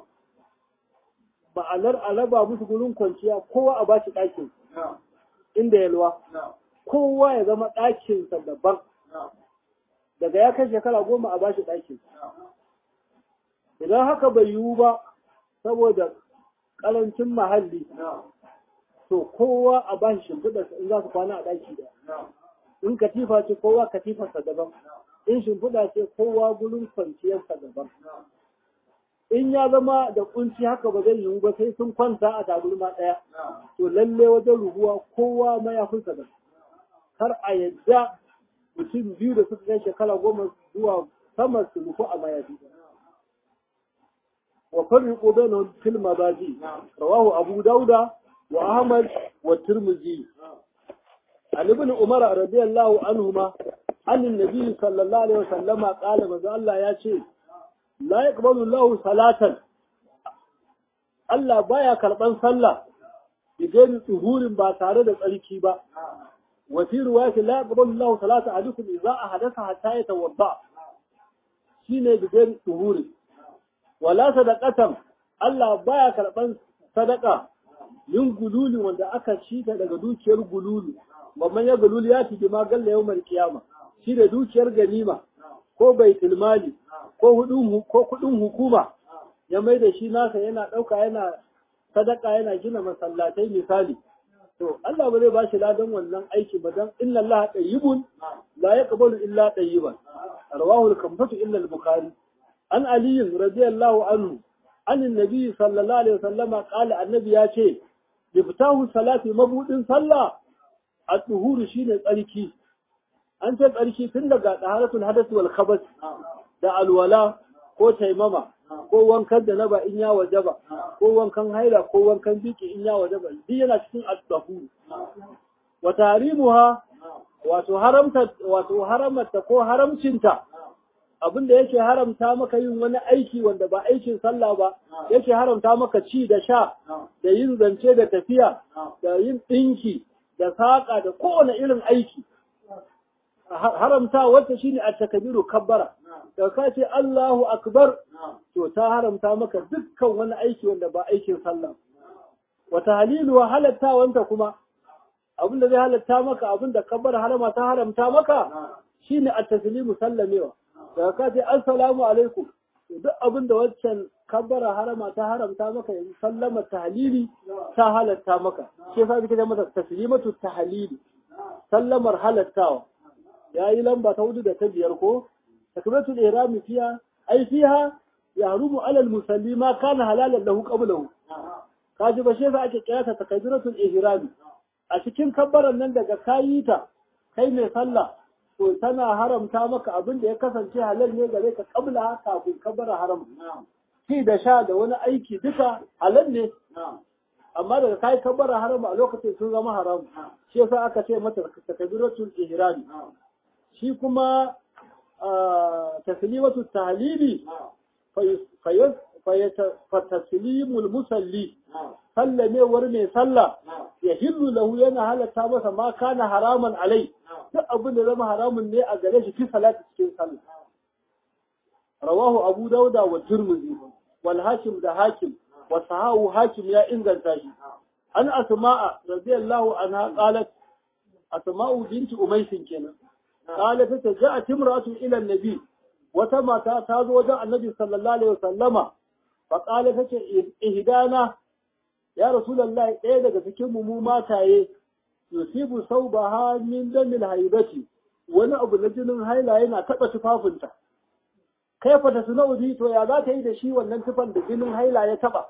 ma'anar alaba musu gurin kwanciya kowa a bashi ɗakin inda yalwa kowa ya zama ɗakinsa daban daga ya kai shekara goma a bashi ɗakin idan haka bai yiwu ba saboda ƙarancin mahalli to kowa a bashi shimfiɗarsa in za su kwana a ɗaki da in katifa ce kowa katifarsa daban in shimfiɗa ce kowa gurin kwanciyarsa daban in ya zama da kunci haka ba zai yiwu ba sai sun kwanta a taburma ɗaya to lalle wajen rubuwa kowa mayafinsa da kar a yadda mutum biyu da suka kai shekara goma zuwa sama su rufu a mayafi wa farriqu bainahum fil mazaji rawahu abu dauda wa ahmad wa tirmidhi عن ابن عمر رضي الله عنهما عن النبي صلى الله عليه وسلم قال ماذا الله يا شيء لا يقبل الله صلاة Allah baya karɓan sallah idan tsuhurin ba tare da tsarki ba wa fi riwayati la yaqbalu Allah salata ahadukum idza ahadatha hatta yatawadda shine bidan tsuhuri wala sadaqatan Allah baya karɓan sadaka yin gululi wanda aka shita daga dukiyar gululu babban ya gululi ya fi ma galla yawmal kiyama shi da dukiyar ganima ko baitul mali ko hudun ko kudin hukuma ya mai da shi nasa yana dauka yana sadaka yana gina masallatai misali to Allah ba zai ba shi ladan wannan aiki ba dan inna Allah tayyibun la yaqbalu illa tayyiban rawahu al-kamsatu illa al-bukhari an ali radiyallahu anhu an annabi sallallahu alaihi wasallam qala annabi ya ce yaftahu salati mabudin sallah at-tuhuru shine tsarki an ce tsarki tun daga taharatul hadath wal khabath da alwala ko taimama ko wankan da naba in ya wajaba ko wankan haila ko wankan biki in ya wajaba duk yana cikin at-tahuru wa tahrimuha wato haramta wato haramta ko haramcinta abinda yake haramta maka yin wani aiki wanda ba aikin sallah ba yake haramta maka ci da sha da yin zance da tafiya da yin ɗinki da saƙa da kowane irin aiki haramta wata shine a takabiru kabbara da ka ce Allahu akbar to ta haramta maka dukkan wani aiki wanda ba aikin sallah wata halilu wa halatta wanta kuma abinda zai halatta maka abinda kabbara harama ta haramta maka shine at-taslimu sallamewa daga ka ce assalamu alaikum duk abin da waccan kabbara harama ta haramta maka yanzu sallama tahlili ta halatta maka shi yasa kike da mata taslimatu tahlili sallamar halattawa yayi lamba ta hudu da ta biyar ko takbiratul ihram fiha ai fiha yahrumu ala al-musalli ma kana halalan lahu qablahu kaji ba shi yasa ake kira ta takbiratul ihram a cikin kabbaran nan daga kayi ta kai mai sallah to tana haramta maka abin da ya kasance halal ne gare ka kabla kafin ka bar haram ci da sha da wani aiki duka halal ne amma daga kai ka bar haram a lokacin sun zama haram shi yasa aka ce mata takbiratul ihram shi kuma taslimatu tahlili fa taslimul musalli sallamewar mai sallah ya hillu lahu yana halatta masa ma kana haraman alai duk abin da zama haramun ne a gare shi fi salati cikin sallah rawahu abu dauda wa turmuzi wal hakim da hakim wa sahahu hakim ya inganta shi an asma'a radiyallahu anha qalat asma'u binti umaysin kenan qalat ta ja'at imra'atu ila an-nabi wata mata ta zo wajen annabi sallallahu alaihi wasallama fa qalat ta ce ihdana ya rasulullahi ɗaya daga cikin mu mataye yusibu saubaha min damil haibati wani abu na jinin haila yana taba tufafinta kaifa ta sunaudi to ya za ta yi da shi wannan tufan da jinin haila ya taba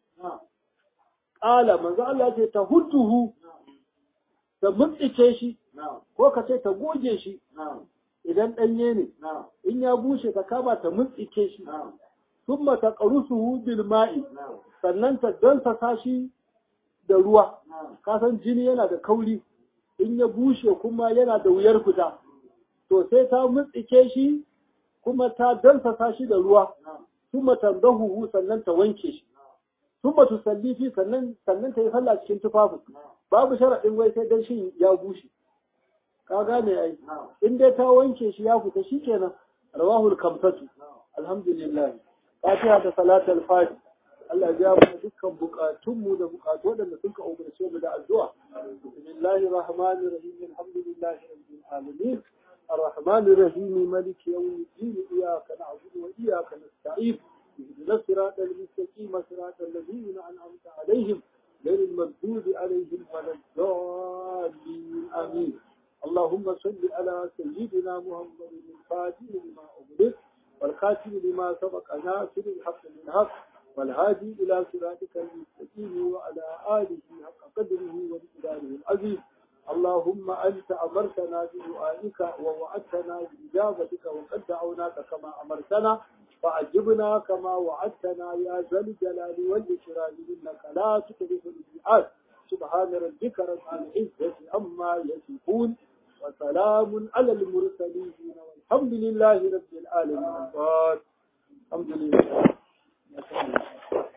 qala manzo Allah ce ta hudduhu ta mutsice shi ko ka ce ta goge shi idan ɗanye ne in ya bushe ta kama ta mutsike shi thumma taqrusuhu bil ma'i sannan ta dansa shi da ruwa kasan jini yana da kauri in ya bushe kuma yana da wuyar fita to sai ta mutsike shi kuma ta dansa shi da ruwa thumma tandahu sannan ta wanke shi thumma tusalli fi sannan sannan ta yi sallah cikin tufafin babu sharaɗin wai sai dan shi ya bushe ka gane ai in dai ta wanke shi ya fita shikenan rawahul kamsatu alhamdulillah fatiha da salatul fati Allah ya mu dukkan bukatunmu da bukatu waɗanda suka umarce mu da addu'a bismillahir rahmanir rahim alhamdulillahi rabbil alamin الرحمن الرحيم مالك يوم الدين إياك نعبد وإياك نستعين اهدنا الصراط المستقيم صراط الذين أنعمت عليهم غير المغضوب عليهم ولا الضالين آمين اللهم صل على سيدنا محمد الفاتح لما أغلق والخاتم لما سبق ناصر الحق بالحق والهادي إلى صراطك المستقيم وعلى آله حق قدره ومقداره العظيم اللهم أنت أمرتنا بدعائك ووعدتنا بإجابتك وقد دعوناك كما أمرتنا فأجبنا كما وعدتنا يا ذا الجلال والإكرام إنك لا تخلف الميعاد سبحان ربك رب العزة عما يصفون وسلام على المرسلين والحمد لله رب العالمين الحمد لله